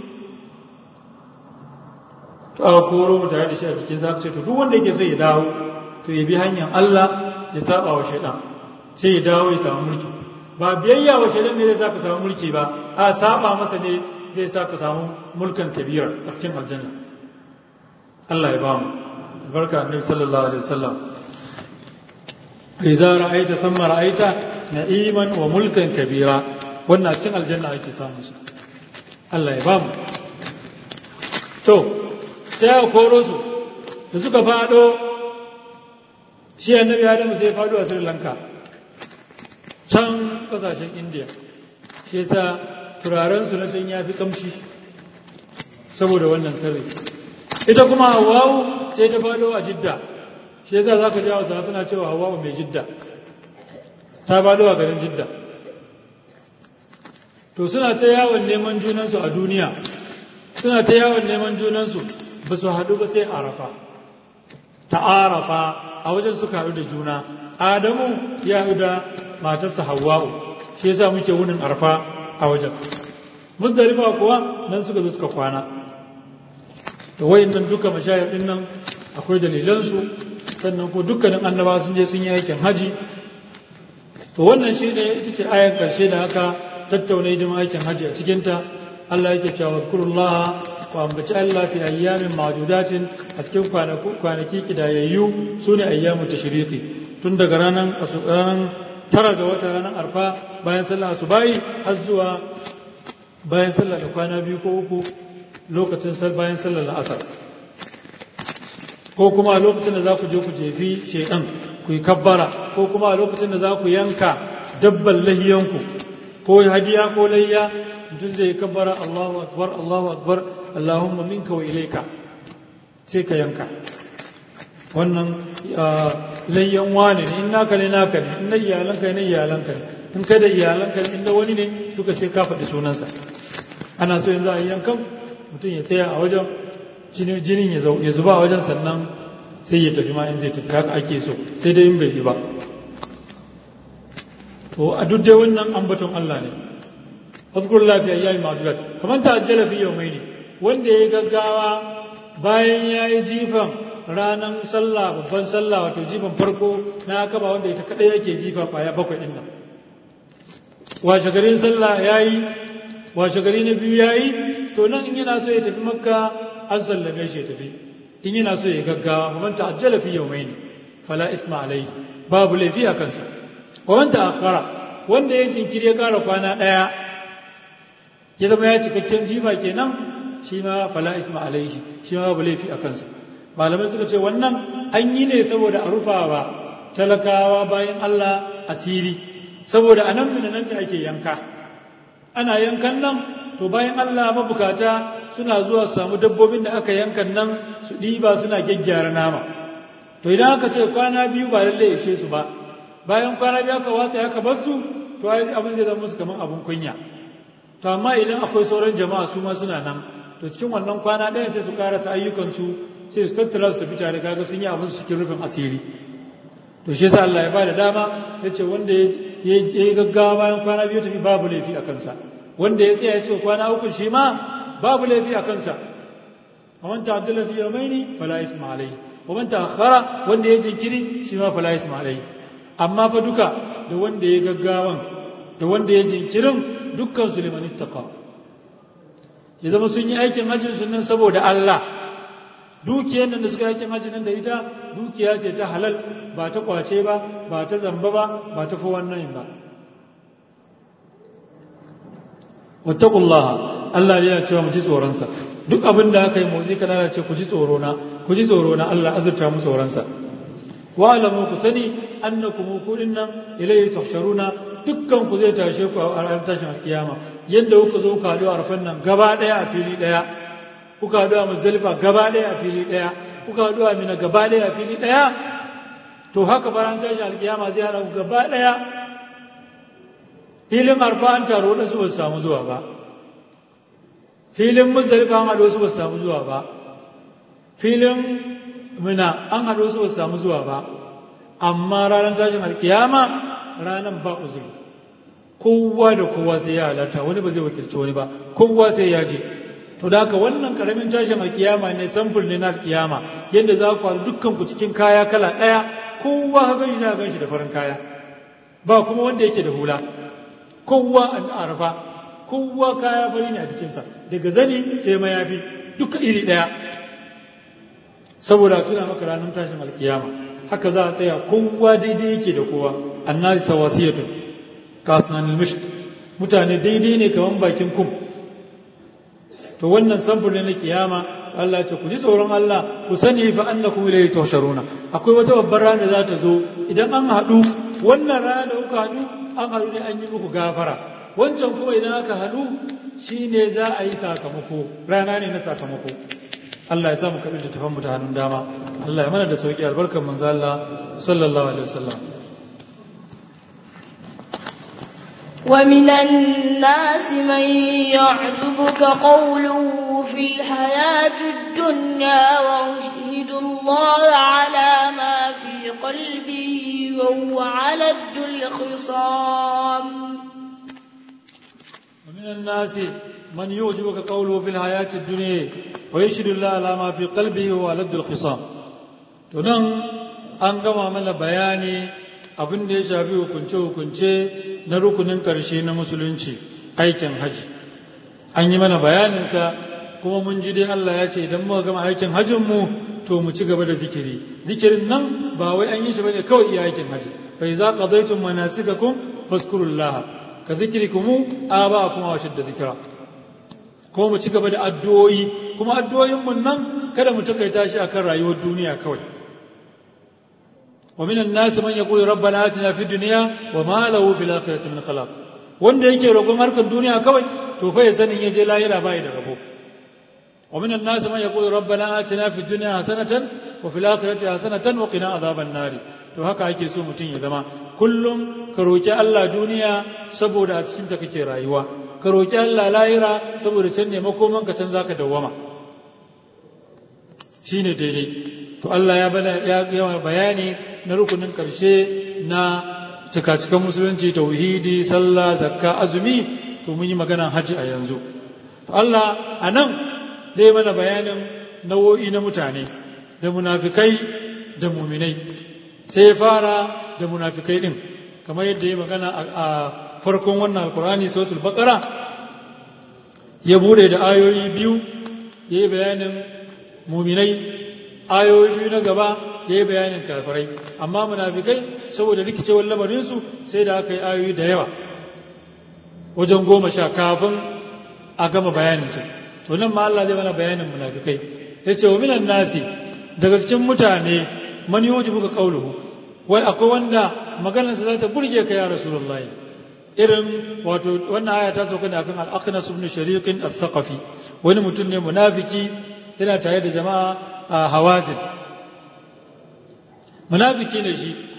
to a koro mu tare da shi a cikin sa ce to duk wanda yake so ya dawo to ya bi hanyar Allah ya saba wa shaidan sai ya dawo ya samu mulki ba biyayya wa shaidan ne zai sa ka samu mulki ba a saba masa ne zai sa ka samu mulkan kabira a cikin aljanna Allah ya ba mu albarka annabi sallallahu alaihi wasallam idza ra'aita thumma ra'aita na'iman wa mulkan kabira wannan cikin aljanna ake samu su Allah ya ba mu to sai a koro su da suka fado shi annabi Adam sai fado a Sri Lanka can kasashen India shi yasa turaren su na can ya fi kamshi saboda wannan sirri ita kuma Hawwa'u sai ta fado a Jidda shi yasa zaka ji Hausa suna cewa Hawwa'u mai Jidda ta fado a garin Jidda to suna ta yawon neman junansu a duniya suna ta yawon neman junansu ba su haɗu ba sai arafa ta arafa a wajen suka haɗu da juna adamu ya haɗu da matarsa hawa'u shi yasa muke wunin arafa a wajen musdalifa kuwa nan suka zo suka kwana to nan duka mashayar din nan akwai dalilansu sannan ko dukkanin annaba sun je sun yi aikin haji to wannan shi ne ita ce ayar karshe da haka tattauna hidimin aikin hajji a cikinta Allah yake cewa kurullah ku ambaci Allah fi ayyamin ma'dudatin a cikin kwanaki kidayayyu su ne ayyamu tashriqi tun daga ranar ranar tara ga wata ranar arfa bayan sallah asubahi har zuwa bayan sallah da kwana biyu ko uku lokacin bayan sallar asar ko kuma a lokacin da za ku je ku jefi shaidan ku yi kabbara ko kuma a lokacin da za ku yanka dabban lahiyanku ko hadiya ko layya mutum zai kabbara Allahu akbar Allahu akbar Allahumma minka wa ilaika sai ka yanka wannan layyan wani ne in naka ne naka ne in na iyalanka ne iyalanka ne in kai da iyalanka ne in na wani ne duka sai ka faɗi sunansa ana so yanzu a yi yankan mutum ya tsaya a wajen jinin ya zuba a wajen sannan sai ya tafi ma in zai tafi haka ake so sai dai in bai yi ba to a duk dai wannan ambaton Allah ne azkur lafiya yayi madurat kamar ta ajjala fi yawmaini wanda yayi gaggawa bayan yayi jifan ranan sallah babban sallah wato jifan farko na kaba wanda ita kadai yake jifa kwaya bakwai din nan washe garin sallah yayi washe gari na biyu yayi to nan in yana so ya tafi makka an sallame shi ya tafi in yana so ya gaggawa kamar ta ajjala fi yawmaini fala isma alaihi babu laifi a kansa wanda akara wanda ya jinkiri ya kara kwana ɗaya ya zama ya cikakken jifa kenan shi ma fala isma alaihi shi ma babu laifi a kansa malamai suka ce wannan an yi ne saboda a rufawa talakawa bayan Allah asiri saboda a nan nan da ake yanka ana yankan nan to bayan Allah mabukata suna zuwa su samu dabbobin da aka yankan nan su ɗiba suna gyaggyara nama to idan aka ce kwana biyu ba lallai ishe su ba bayan kwana biyu aka watsa aka bar su to ai abin zai zama musu kamar abin kunya to amma idan akwai sauran jama'a su ma suna nan to cikin wannan kwana ɗayan sai su karasa ayyukansu sai su tattara su tafi tare kaga sun yi abin su cikin rufin asiri to shi yasa Allah ya ba da dama ya ce wanda ya yi gaggawa bayan kwana biyu tafi babu laifi a kansa wanda ya tsaya ya ce kwana uku shi ma babu laifi a kansa ومن تعجل في يومين فلا إثم عليه ومن تأخر wanda ya jinkiri shi ma fala isma alai amma fa duka da wanda ya gaggawan da wanda ya jinkirin dukkan su liman ittaqa ya zama sun yi aikin hajjin su nan saboda Allah dukiyar nan da suka aikin hajji nan da ita dukiya ce ta halal ba ta kwace ba ba ta zamba ba ba ta fi wannan ba wattaqullaha Allah yana cewa mu ji tsoronsa duk abin da aka yi motsi kana ce ku ji tsoro na ku ji tsoro na Allah azurta mu tsoronsa wa alamu ku sani annakum ku dinnan ilayhi tuhsharuna dukkan ku zai tashe ku a ranar tashin alkiyama yadda kuka zo ka haɗu a rafan nan gaba ɗaya a fili ɗaya kuka haɗu a muzdalifa gaba ɗaya a fili ɗaya kuka haɗu a mina gaba ɗaya a fili ɗaya to haka bayan tashin alkiyama zai haɗa ku gaba ɗaya filin arfa an taro waɗansu ba su samu zuwa ba filin muzdalifa an haɗu wasu ba su samu zuwa ba filin mina an haɗu wasu ba su samu zuwa ba amma ranar tashin alkiyama ranar ba uzuri kowa da kowa sai ya halarta wani ba zai wakilci wani ba kowa sai ya je to da haka wannan karamin tashin alkiyama ne samfur ne na alkiyama yadda za ku haɗu dukkan ku cikin kaya kala ɗaya kowa ka gan shi na gan shi da farin kaya ba kuma wanda yake da hula kowa an arafa kowa kaya fari ne a jikinsa daga zani sai mayafi duka iri ɗaya saboda tuna maka ranar tashin alkiyama haka za a tsaya kowa daidai yake da kowa annasi sawasiyatun kasnan misht mutane daidai ne kaman bakin kum to wannan samfur ne na kiyama Allah ya ce ku ji tsoron Allah ku sani fa annakum ilayhi tuhsharuna akwai wata babbar rana za ta zo idan an haɗu wannan rana da kuka haɗu an haɗu ne an yi muku gafara wancan kuma idan aka haɗu shine za a yi sakamako rana ne na sakamako Allah ya samu kaɓin tattafan mu ta hannun dama Allah ya mana da sauƙi albarkar manzo Allah sallallahu alaihi wasallam ومن الناس من يعجبك قوله في الحياة الدنيا ويشهد الله على ما في قلبه وهو على الخصام ومن الناس من يعجبك قوله في الحياة الدنيا ويشهد الله على ما في قلبه وهو على الخصام تنم an gama mana bayani abin da ya shafi hukunce-hukunce na rukunin ƙarshe na musulunci aikin haji an yi mana bayaninsa kuma mun ji dai Allah ya ce idan muka gama aikin hajjinmu to mu ci gaba da zikiri zikirin nan ba wai an yi shi bane kawai iya aikin haji fa iza qadaytum manasikakum fazkurullaha ka zikrikum aba kuma wa shidda zikira ko mu ci gaba da addu'o'i kuma addu'o'in mun nan kada mu takaita shi akan rayuwar duniya kawai ومن الناس من يقول ربنا آتنا في الدنيا وما له في الآخرة من خلاق wanda yake roƙon harkar duniya kawai to fa ya sanin ya je lahira bai da rabo wa minan nas man yaqulu rabbana atina fid dunya hasanatan wa fil akhirati hasanatan wa qina adhaban nari to haka ake so mutum ya zama kullum ka roki Allah duniya saboda a cikin ta kake rayuwa ka roki Allah lahira saboda can ne makoman ka can zaka dawwama shine daidai to Allah ya bana ya yawa bayani na rukunin karshe na cika-cikan musulunci tauhidi sallah zakka azumi to mun yi maganan hajji a yanzu to Allah a nan zai mana bayanin nau'o'i na mutane da munafikai da muminai sai ya fara da munafikai din kamar yadda ya magana a farkon wannan alkurani suratul baqara ya bude da ayoyi biyu ya yi bayanin muminai ayoyi biyu na gaba ya yi bayanin kafirai amma munafikai saboda rikicewar lamarinsu sai da aka yi ayoyi da yawa wajen goma sha kafin a gama bayaninsu to nan ma Allah zai mana bayanin munafikai ya ce wa minan nasi daga cikin mutane man yi buka kauluhu wai akwai wanda maganarsa za ta burge ka ya rasulullahi irin wato wannan aya ta sauka ne akan al-aqnas ibn shariqin al-thaqafi wani mutum ne munafiki yana tare da jama'a a hawazin munafiki ne shi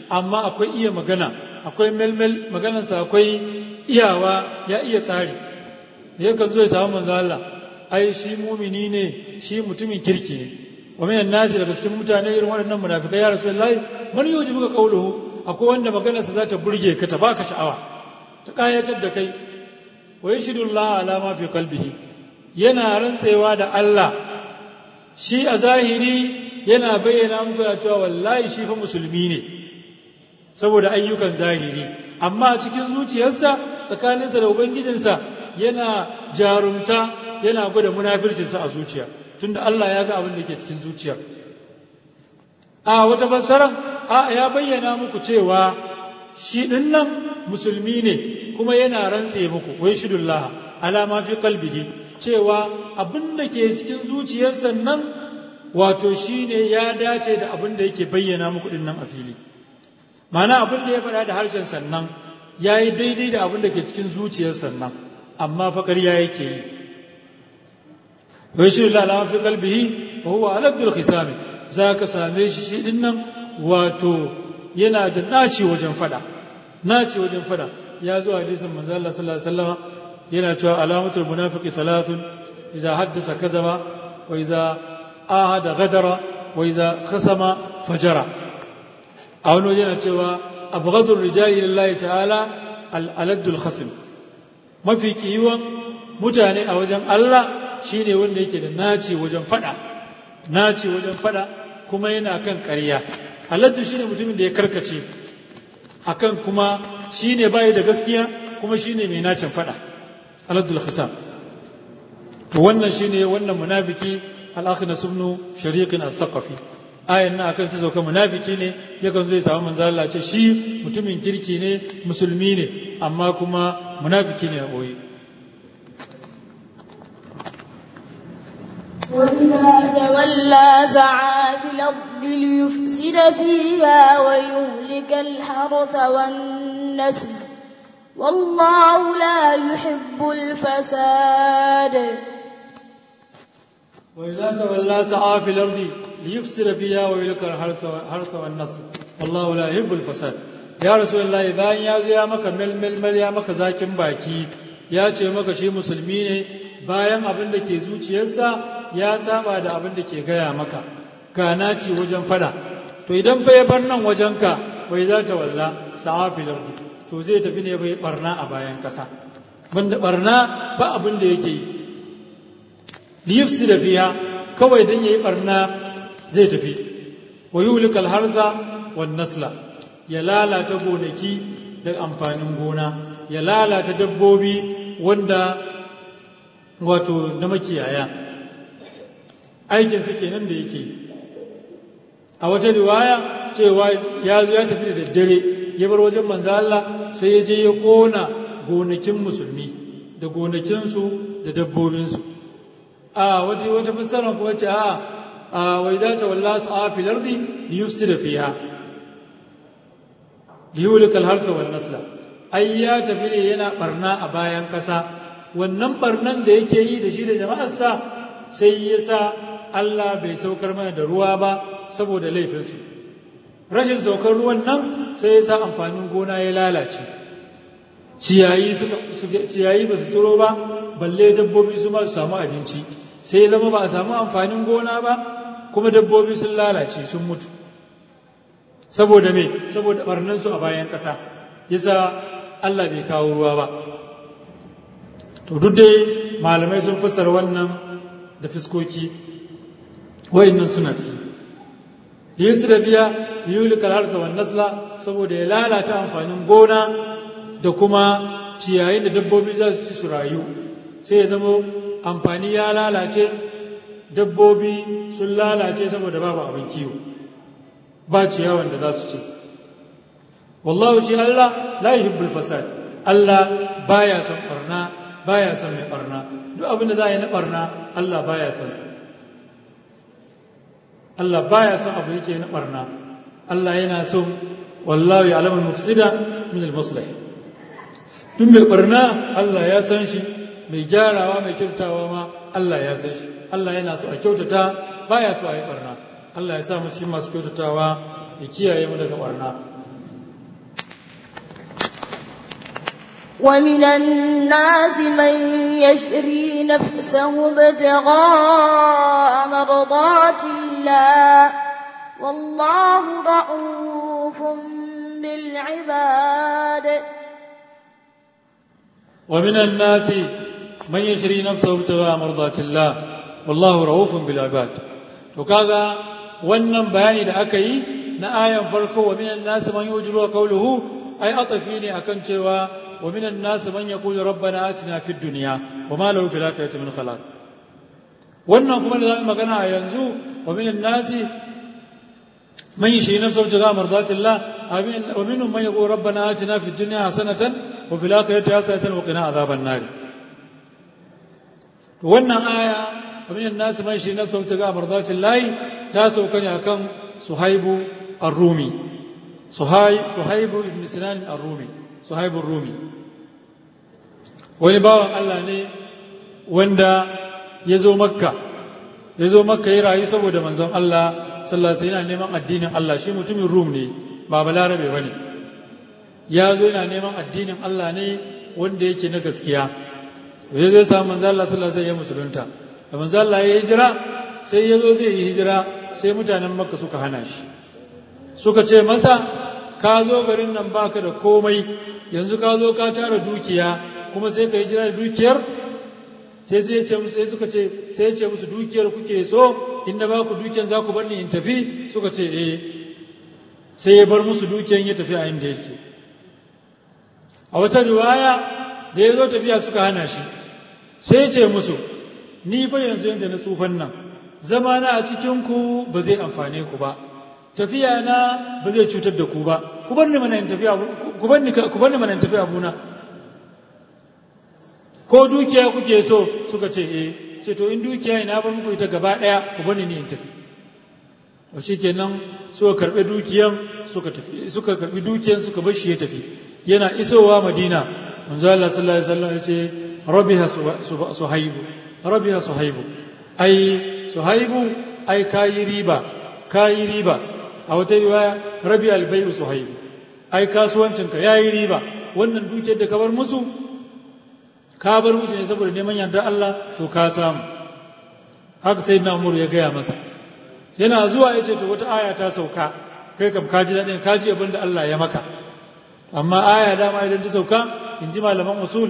amma akwai iya magana akwai melmel maganarsa akwai iyawa ya iya tsari da yakan zo ya samu manzo Allah ai shi mumini ne shi mutumin kirki ne wa minan nasi daga cikin mutane irin waɗannan munafikai ya rasulullahi man yujibuka qawluhu akwai wanda maganarsa za ta burge ka ta baka sha'awa ta kayatar da kai wa yashhadu Allah ala ma fi qalbihi yana rantsewa da Allah shi a zahiri yana bayyana muku da cewa wallahi shi fa musulmi ne saboda ayyukan zahiri amma cikin zuciyarsa tsakaninsa da ubangijinsa yana jarumta yana gwada munafircinsa a zuciya tunda Allah ya ga abin da ke cikin zuciya a wata fassara a ya bayyana muku cewa shi din nan musulmi ne kuma yana rantse muku wai shidullah ala ma fi qalbihi cewa abin da ke cikin zuciyarsa nan wato shine ya dace da abin da yake bayyana muku din nan a fili mana abin da ya faɗa da harshen sannan ya yi daidai da abin da ke cikin zuciyar sannan amma fa ƙarya yake yi wai shi lalama fi kalbihi wa huwa aladul khisami za ka same shi shi din nan wato yana da naci wajen faɗa naci wajen faɗa ya zo hadisin manzo Allah sallallahu alaihi wasallam yana cewa alamatul munafiqi thalathun idza haddasa kazaba wa idza ahada ghadara wa idza khasama fajara a wani waje na cewa abghadul rijali lillahi ta'ala al-aladdul khasim mafi kiwon mutane a wajen Allah shine wanda yake da naci wajen fada naci wajen fada kuma yana kan ƙarya aladdu shine mutumin da ya karkace akan kuma shine bai da gaskiya kuma shine mai nacin fada aladdul khisam to wannan shine wannan munafiki al-akhnas ibn shariqin al-thaqafi ayan nan akan ta sauka munafiki ne yakan zo ya samu manzo Allah ce shi mutumin kirki ne musulmi ne amma kuma munafiki ne a boye وإذا تولى سعى في الأرض ليفسد فيها ويهلك الحرث والنسل والله لا يحب الفساد وإذا تولى سعى في الأرض ليفسد فيها ويهلك الحرث والنسل والله لا يحب الفساد يا رسول الله bayan ya zo ya maka melmel ya maka zakin baki ya ce maka shi musulmi ne bayan abin da ke zuciyarsa ya saba da abin da ke gaya maka gana ce wajen fada to idan fa ya bar nan wajenka wai za ta walla sa'a fil ardi to zai tafi ne bai barna a bayan kasa banda barna ba abin da yake yi liyufsi da fiya kawai dan yayi barna zai tafi wa yulikal harza wan nasla ya lalata gonaki da amfanin gona ya lalata dabbobi wanda wato na makiyaya aikin su kenan da yake a wata riwaya cewa ya zo ya tafi da daddare ya bar wajen manzo Allah sai ya je ya kona gonakin musulmi da gonakinsu da dabbobinsu a waje wata fassara kuma ce a a wai za ta walla su a fil ardi li yufsida fiha li yulika al harfa wan nasla ai ya tafi ne yana barna a bayan kasa wannan barnan da yake yi da shi da jama'arsa sai ya sa Allah bai saukar mana da ruwa ba saboda laifinsu rashin saukar ruwan nan sai ya sa amfanin gona ya lalace ciyayi ciyayi ba su tsiro ba balle dabbobi su ma su samu abinci sai ya zama ba a samu amfanin gona ba kuma dabbobi sun lalace sun mutu saboda me saboda barnansu a bayan ƙasa yasa Allah bai kawo ruwa ba to duk dai malamai sun fassara wannan da fiskoki wayannan suna ci yesu da biya yulikal harsa wan nasla saboda ya lalata amfanin gona da kuma ciyayin da dabbobi za su ci su rayu sai ya zama amfani ya lalace dabbobi sun lalace saboda babu abin kiwo ba ciyawan da za su ci wallahu shi Allah la yuhibbul fasad Allah baya son barna baya son mai barna duk abin da za a yi na barna Allah baya son sa Allah baya son abu yake na barna Allah yana son wallahu ya'lamul mufsida min al-muslih duk mai barna Allah ya san shi mai gyarawa mai kyautawa ma Allah ya san shi Allah yana so a kyautata baya so a yi barna Allah ya sa mu cikin masu kyautatawa ya kiyaye mu daga barna ومن الناس من يشري نفسه ابتغاء مرضات الله والله رؤوف بالعباد ومن الناس من يشري نفسه ابتغاء مرضات الله والله رؤوف بالعباد to kaga wannan bayani da aka yi na ayan farko wa minan nas man yujru qawluhu ai atafi ne akan cewa wa minan nas man yaqulu rabbana atina fid dunya wa ma lahu fil akhirati min khalaq wannan kuma da zamu magana a yanzu wa minan nas man yashri nafsahu ibtigha mardatillah wa minhum man yaqulu rabbana atina fid dunya hasanatan wa fil akhirati hasanatan wa qina adhaban nar wannan aya ومن الناس من يشري نفسه ابتغاء مرضات الله تاسو كان كان صهيب الرومي صهيب صهيب بن سنان الرومي صهيب الرومي wani bawan Allah ne wanda ya zo makka ya zo makka ya rayu saboda manzon Allah sallallahu alaihi yana neman addinin Allah shi mutumin rum ne ba balarabe bane ya zo yana neman addinin Allah ne wanda yake na gaskiya ya zo ya samu manzon Allah sallallahu alaihi ya musulunta da manzo Allah ya hijira sai ya zo zai yi hijira sai mutanen makka suka hana shi suka ce masa ka zo garin nan baka da komai yanzu ka zo ka tara dukiya kuma sai ka hijira da dukiyar sai sai ce musu sai suka ce sai ce musu dukiyar kuke so inda ba ku dukiyar za ku bar ni in tafi suka ce eh sai ya bar musu dukiyar ya tafi a inda yake a wata riwaya da ya zo tafiya suka hana shi sai ya ce musu ni fa yanzu yadda na tsufan nan zama na a cikinku ba zai amfane ku ba tafiya na ba zai cutar da ku ba ku bar ni mana in tafiya ku bar ni ku bar ni mana in tafiya abuna ko dukiya kuke so suka ce eh ce to in dukiya ina bar muku ita gaba daya ku bar ni ne in tafi to shikenan suka karbe dukiyan suka tafi suka karbi dukiyan suka bar shi ya tafi yana isowa madina manzo Allah sallallahu alaihi wasallam ya ce rabiha suhaibu rabiya suhaibu ai suhaibu ai kayi riba kayi riba a wata riwaya rabi albayu suhaibu ai kasuwancinka yayi riba wannan dukiyar da ka bar musu ka bar musu ne saboda neman yardar Allah to ka samu haka sai na umar ya gaya masa yana zuwa ya ce to wata aya ta sauka kai kam ka ji daɗin ka ji abin da Allah ya maka amma aya dama idan ta sauka in ji malaman usul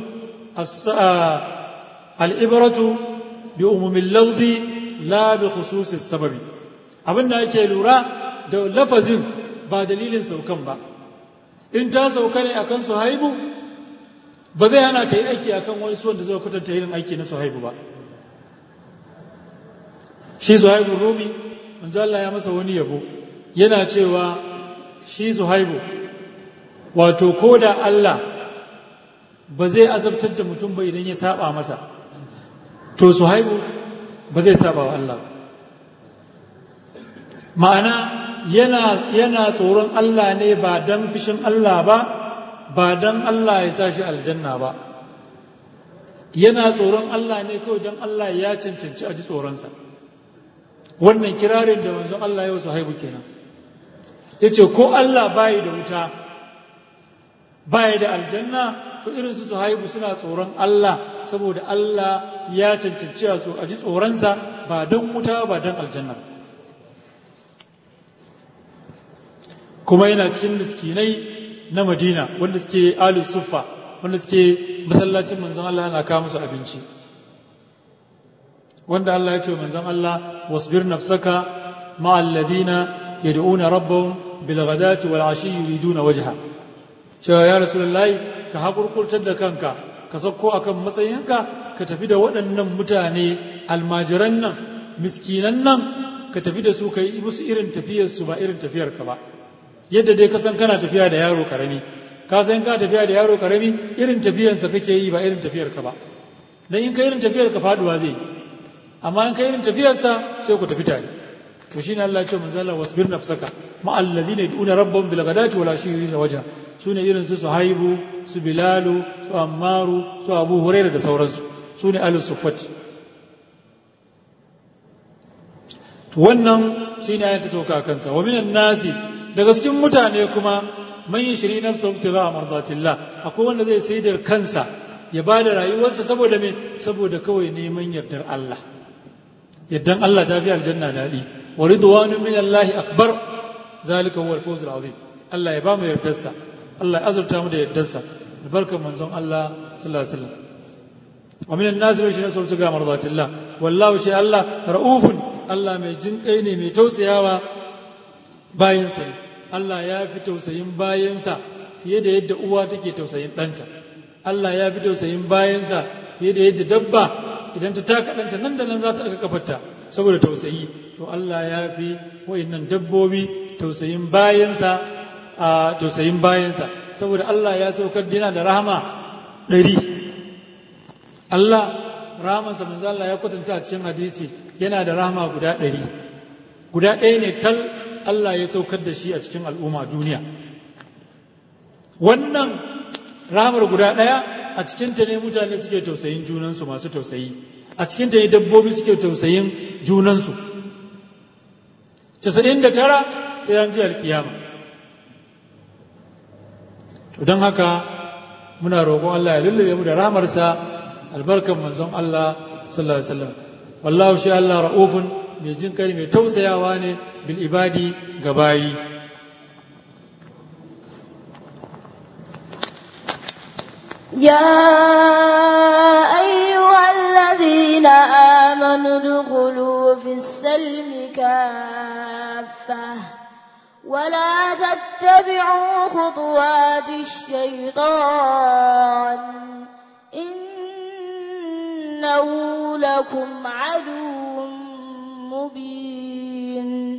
al'ibaratu bi umumin lauzi la bi khususis sababi abin da ake lura da lafazin ba dalilin saukan ba in ta sauka ne akan suhaibu ba zai hana ta yi aiki akan wani suwan da zai kwatanta irin aiki na suhaibu ba shi suhaibu rumi manzo Allah ya masa wani yabo yana cewa shi suhaibu wato ko da Allah ba zai azabtar da mutum ba idan ya saba masa to su haihu ba zai saba wa Allah ma'ana yana, yana tsoron Allah ne ba don fishin Allah ba ba don Allah ya sa shi aljanna ba yana tsoron Allah ne kawai don Allah ya cancanci a ji tsoronsa wannan kirarin da manzon Allah ya wasu haihu kenan ya ce ko Allah bayi da wuta bayi da aljanna to irin su su haihu suna tsoron Allah saboda Allah ya cancanci su a ji tsoronsa ba don wuta ba don aljanna kuma yana cikin miskinai na madina wanda suke alus suffa wanda suke masallacin manzon Allah yana kawo musu abinci wanda Allah ya ce wa manzon Allah wasbir nafsaka ma alladhina yad'una rabbahum bil ghadati wal ashi yuriduna wajha cewa ya rasulullahi ka hakurkurtar da kanka ka sauko akan matsayinka ka tafi da waɗannan mutane almajiran nan miskinan nan ka tafi da su ka yi musu irin tafiyarsu ba irin tafiyarka ba yadda dai ka san kana tafiya da yaro karami ka san ka tafiya da yaro karami irin tafiyarsa kake yi ba irin tafiyarka ba dan in ka irin tafiyarka faduwa zai amma in ka irin tafiyarsa sai ku tafi tare to shine Allah ya ce manzo Allah wasbir nafsaka ma alladhina yad'una rabbahum bil ghadati wal ashi yuriduna wajha sune irin su Suhaibu su Bilalu su Ammaru su Abu Hurairah da sauransu sune ahlus suffati to wannan shine ayat ta sauka kansa wa minan nasi daga cikin mutane kuma man yashri nafsahu ibtigha mardatillah akwai wanda zai sai da kansa ya ba da rayuwarsa saboda me saboda kawai neman yardar Allah yardan Allah ta fi aljanna daɗi wa ridwanu min Allah akbar zalika huwa al-fawz al-azim Allah ya ba mu yardarsa Allah ya azurta mu da yardarsa albarkar manzon Allah sallallahu alaihi wasallam wa min an-nas man yashri nafsahu ibtigha mardatillah wallahu shi Allah ra'ufun Allah mai jinƙai ne mai tausayawa bayansa ne Allah ya fi tausayin bayansa fiye da yadda uwa take tausayin ɗanta Allah ya fi tausayin bayansa fiye da yadda dabba idan ta taka ɗanta nan da nan za ta ɗaga kafarta saboda tausayi to Allah ya fi wa'innan dabbobi tausayin bayansa a tausayin bayansa saboda Allah ya saukar yana da rahama ɗari Allah rahamansa manzo Allah ya kwatanta a cikin hadisi yana da rahama guda ɗari guda ɗaya ne tal Allah ya saukar da shi a cikin al'umma duniya wannan rahamar guda ɗaya a cikinta ne mutane suke tausayin junansu masu tausayi a cikinta ne dabbobi suke tausayin junansu casa'in da tara sai an ji alkiyama to don haka muna roƙon Allah ya lullube mu da rahamarsa albarkan manzon Allah sallallahu alaihi wasallam wallahu shi Allah ra'ufun mai jin kai mai tausayawa ne bil ibadi ga bayi يا أيها الذين آمنوا ادخلوا في السلم كافة ولا تتبعوا خطوات الشيطان إنه لكم عدو مبين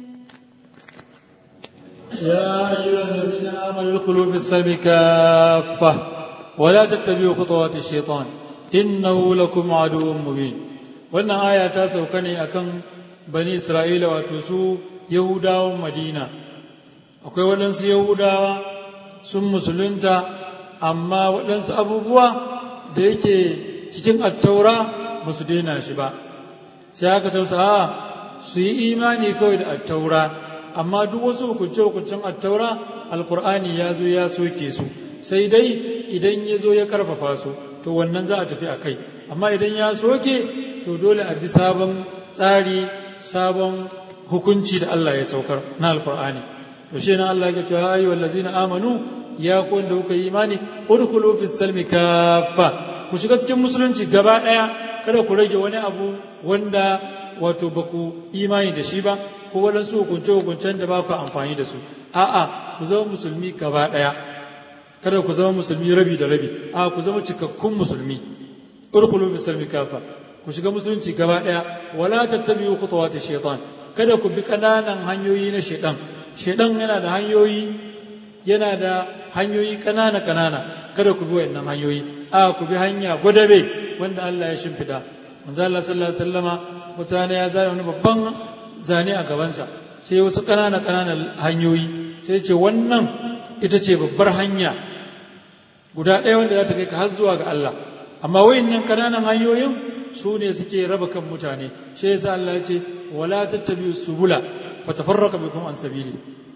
يا أيها الذين آمنوا ادخلوا في السلم كافة ولا تتبعوا خطوات الشيطان إنه لكم عدو مبين wannan aya ta sauka ne akan bani isra'ila wato su yahudawan madina akwai waɗansu yahudawa sun musulunta amma waɗansu abubuwa da yake cikin attaura ba su daina shi ba sai aka tausa a su yi imani kawai da attaura amma duk wasu hukunce-hukuncen attaura alkur'ani ya zo ya soke su sai dai idan ya zo ya karfafa su to wannan za a tafi a kai amma idan ya soke to dole a bi sabon tsari sabon hukunci da Allah ya saukar na alkur'ani to shi nan Allah ya ce ayi wallazina amanu ya ku wanda kuka yi imani udkhulu fis salmi kaffa ku shiga cikin musulunci gaba daya kada ku rage wani abu wanda wato ba ku imani da shi ba ko waɗansu hukunce-hukuncen da ba ku amfani da su a'a ku zama musulmi gaba ɗaya kada ku zama musulmi rabi da rabi a ku zama cikakkun musulmi urkhulu fi salmi kafa ku shiga musulunci gaba ɗaya wala tattabi'u khutuwati shaitan kada ku bi kananan hanyoyi na shaitan shaitan yana da hanyoyi yana da hanyoyi kanana kanana kada ku bi wayannan hanyoyi a ku bi hanya gwadabe wanda Allah ya shimfida manzo Allah sallallahu alaihi wasallama mutane ya zane wani babban zane a gabansa sai wasu ƙanana ƙananan hanyoyi sai ce wannan ita ce babbar hanya guda ɗaya wanda za ta kai ka har zuwa ga Allah amma wayannan ƙananan hanyoyin su ne suke raba kan mutane shi yasa Allah ya ce wala tattabi'u subula fatafarraqa bikum an sabili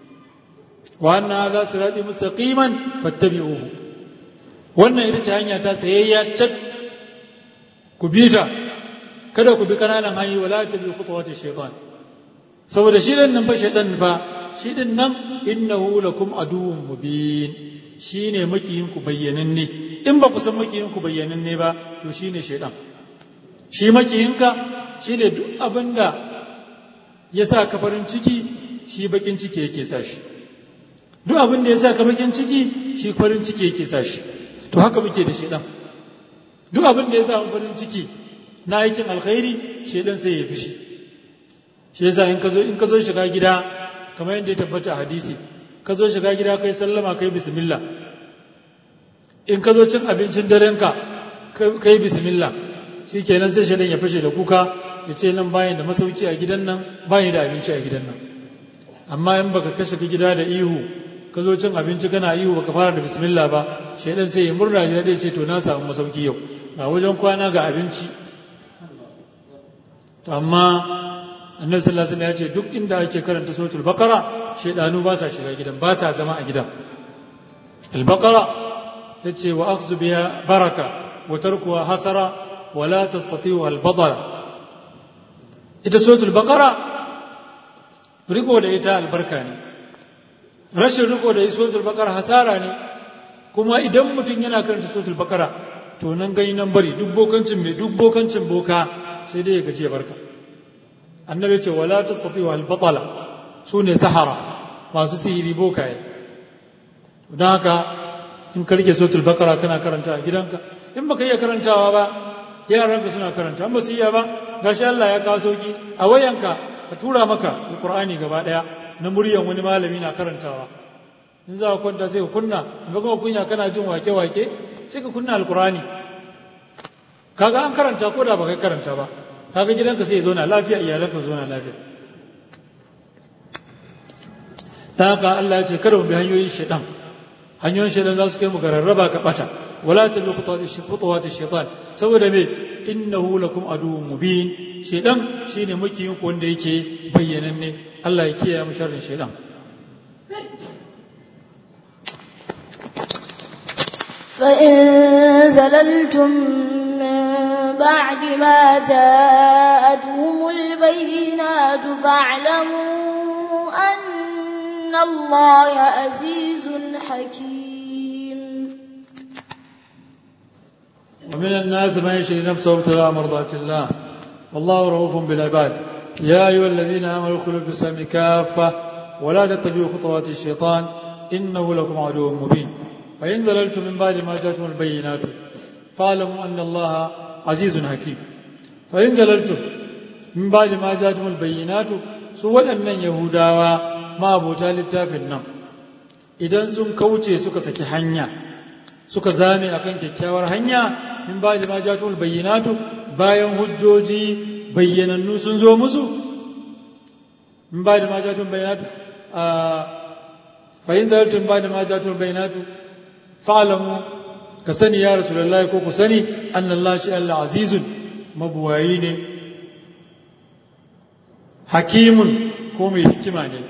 wa anna hadha sirati mustaqiman fattabi'uhu wannan ita ce hanya ta tsayayya cak ku bi ta kada ku bi kananan hanyoyi wala tabi'u khutuwati shaytan saboda shi din nan fa shaytan fa shi din nan innahu lakum aduwwun mubin shine makiyin ku bayyananne in ba ku san makiyin ku bayyananne ba to shine shaytan shi makiyinka shine duk abinda ya sa ka farin ciki shi bakin ciki yake sa shi duk abin da ya sa ka bakin ciki shi farin ciki yake sa shi to haka muke da shaytan duk abin da ya sa farin ciki na aikin alkhairi shaytan sai ya fishi shi yasa in ka zo in ka zo shiga gida kamar yadda ya tabbata a hadisi ka zo shiga gida kai sallama kai bismillah in ka zo cin abincin darenka kai bismillah shi kenan sai shaidan ya fashe da kuka ya ce nan bayan da masauki a gidan nan bayan da abinci a gidan nan amma in baka kashe ka gida da ihu ka zo cin abinci kana ihu baka fara da bismillah ba shaidan sai ya murna ya ce to na samu masauki yau ga wajen kwana ga abinci amma annabi sallallahu alaihi wasallam ya ce duk inda ake karanta suratul baqara shaidanu ba sa shiga gidan ba sa zama a gidan al-baqara tace wa akhzu biha baraka wa tarkuha hasara wa la tastati'u al-batala ita suratul baqara riko da ita albarka ne rashin riko da suratul baqara hasara ne kuma idan mutum yana karanta suratul baqara to nan gani nan bari duk bokancin mai duk bokancin boka sai dai ya gaji ya barka annabi ce wala tastati wal batala su ne sahara masu sihiri bokaye don haka in ka rike suratul baqara kana karanta a gidanka in baka iya karantawa ba yaranka suna karanta in ba su iya ba gashi Allah ya kawo sauki a wayanka ka tura maka alqur'ani gaba daya na muryan wani malami na karantawa in za ka kwanta sai ka kunna in ga kunya kana jin wake-wake sai ka kunna alkurani kaga an karanta ko da baka karanta ba kaga gidanka sai ya zauna lafiya iyalanka zauna lafiya ta haka Allah ya ce kada mu bi hanyoyin shaitan hanyoyin shaitan za su kai mu ga rarraba ka bata wala tabi khutuwati shaitan saboda me innahu lakum aduwwun mubin shaitan shine makiyin ku wanda yake bayyananne Allah ya kiyaye mu sharrin shaitan فإن زللتم من بعد ما جاءتهم البينات فاعلموا أن الله عزيز حكيم ومن الناس من يشري نفسه ابتغاء مرضات الله والله رؤوف بالعباد يا أيها الذين آمنوا ادخلوا في السلم كافة ولا تتبعوا خطوات الشيطان إنه لكم عدو مبين فإن زللتم من بعد ما جاءتم البينات فاعلموا أن الله عزيز حكيم فإن زللتم من بعد ما جاءتم البينات سوى أن يهودا ما أبو littafin nan idan sun kauce suka saki hanya suka zame akan kyakkyawar hanya min ba da ma jatul bayyinatu bayan hujjoji bayyanannu sun zo musu min ba da ma jatul bayyinatu fa in zalaltum ba da ma jatul bayyinatu fa'lamu ka sani ya rasulullahi ko ku sani annallahi shi Allah azizun mabuwayi ne hakimun ko mai hikima ne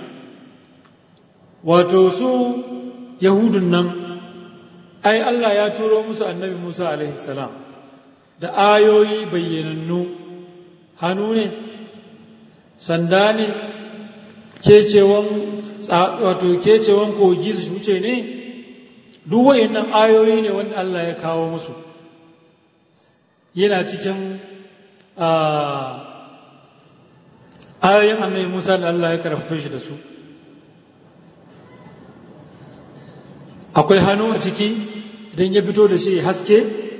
wato su yahudun nan ai Allah ya turo musu annabi Musa alaihi salam da ayoyi bayyanannu hannu ne sanda ne kecewan wato kecewan kogi su wuce ne duk wayannan ayoyi ne wanda Allah ya kawo musu yana cikin ayoyin annabi Musa da Allah ya karfafe shi da su akwai hannu a ciki idan ya fito da shi haske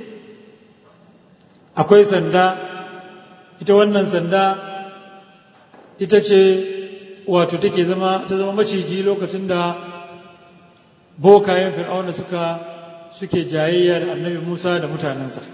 akwai sanda ita wannan sanda ita ce wato take zama ta zama maciji lokacin da bokayen fir'auna suka suke jayayya da annabi musa da mutanensa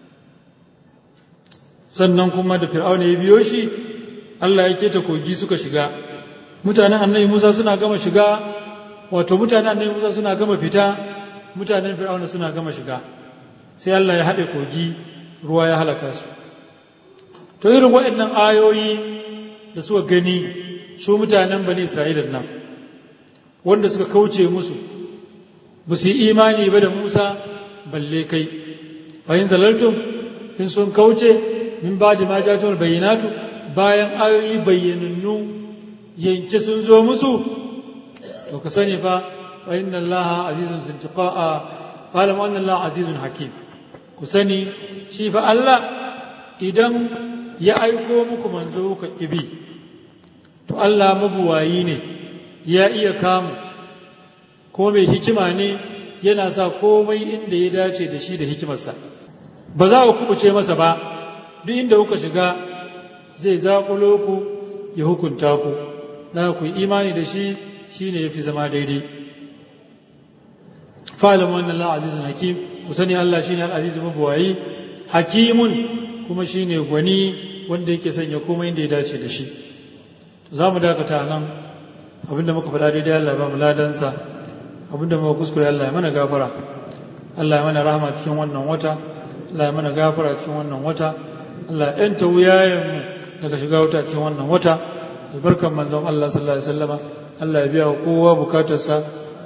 sannan kuma da fir'auna ya biyo shi allah ya keta kogi suka shiga mutanen annabi musa suna gama shiga wato mutanen annabi Musa suna gama fita mutanen Fir'auna suna gama shiga sai Allah ya haɗe kogi ruwa ya halaka su to irin waɗannan ayoyi da suka gani su mutanen bani Isra'ila nan wanda suka kauce musu ba su yi imani ba da Musa balle kai bayan zalaltum in sun kauce min ba da majatul bayyinatu bayan ayoyi bayyanannu yanke sun zo musu to ka sani fa fa inna allaha azizun sintiqa'a qala wa anna allaha azizun hakim ku sani shi fa Allah idan ya aiko muku manzo ka kibi to Allah mabuwayi ne ya iya kamu ko mai hikima ne yana sa komai inda ya dace da shi da hikimarsa ba za ku kubuce masa ba duk inda kuka shiga zai zaƙulo ku ya hukunta ku na ku yi imani da shi shi ne ya fi zama daidai fa'alamu wannan Allah azizun hakim ku sani Allah shi ne al'azizu mabuwayi hakimun kuma shi ne gwani wanda yake sanya komai inda ya dace da shi za mu dakata nan abinda muka faɗa daidai Allah ba mu ladansa abinda muka kuskure Allah ya mana gafara Allah ya mana rahama cikin wannan wata Allah ya mana gafara cikin wannan wata Allah ya ‘yanta wuyayenmu daga shiga wuta cikin wannan wata albarkan manzon Allah sallallahu alaihi wasallama Allah ya biya wa kowa bukatarsa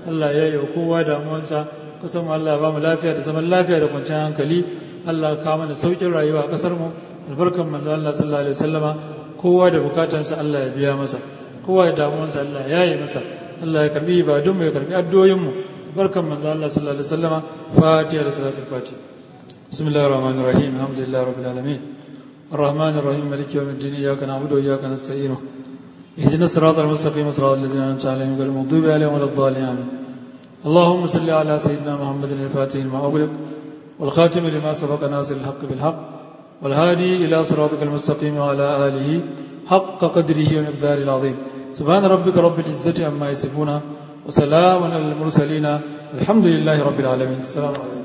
Allah ya yi wa kowa damuwansa kasan mu Allah ba mu lafiya da zaman lafiya da kwanciyar hankali Allah ka mana saukin rayuwa a kasar mu albarkan manzo Allah sallallahu alaihi wasallama kowa da bukatansa Allah ya biya masa kowa da damuwansa Allah ya yi masa Allah ya karbi ibadun mu ya karbi addu'o'in mu barkan manzo Allah sallallahu alaihi wasallama fatiha da salatul fatiha bismillahir rahmanir rahim alhamdulillahi rabbil alamin الرحمن الرحيم مالك يوم الدين إياك نعبد وإياك نستعين اهدنا الصراط المستقيم صراط الذين أنعمت عليهم غير المغضوب عليهم ولا الضالين آمين اللهم صل على سيدنا محمد الفاتح لما أغلق والخاتم لما سبق ناصر الحق بالحق والهادي إلى صراطك المستقيم وعلى آله حق قدره ومقداره العظيم سبحان ربك رب العزة عما يصفون وسلام على المرسلين الحمد لله رب العالمين السلام عليكم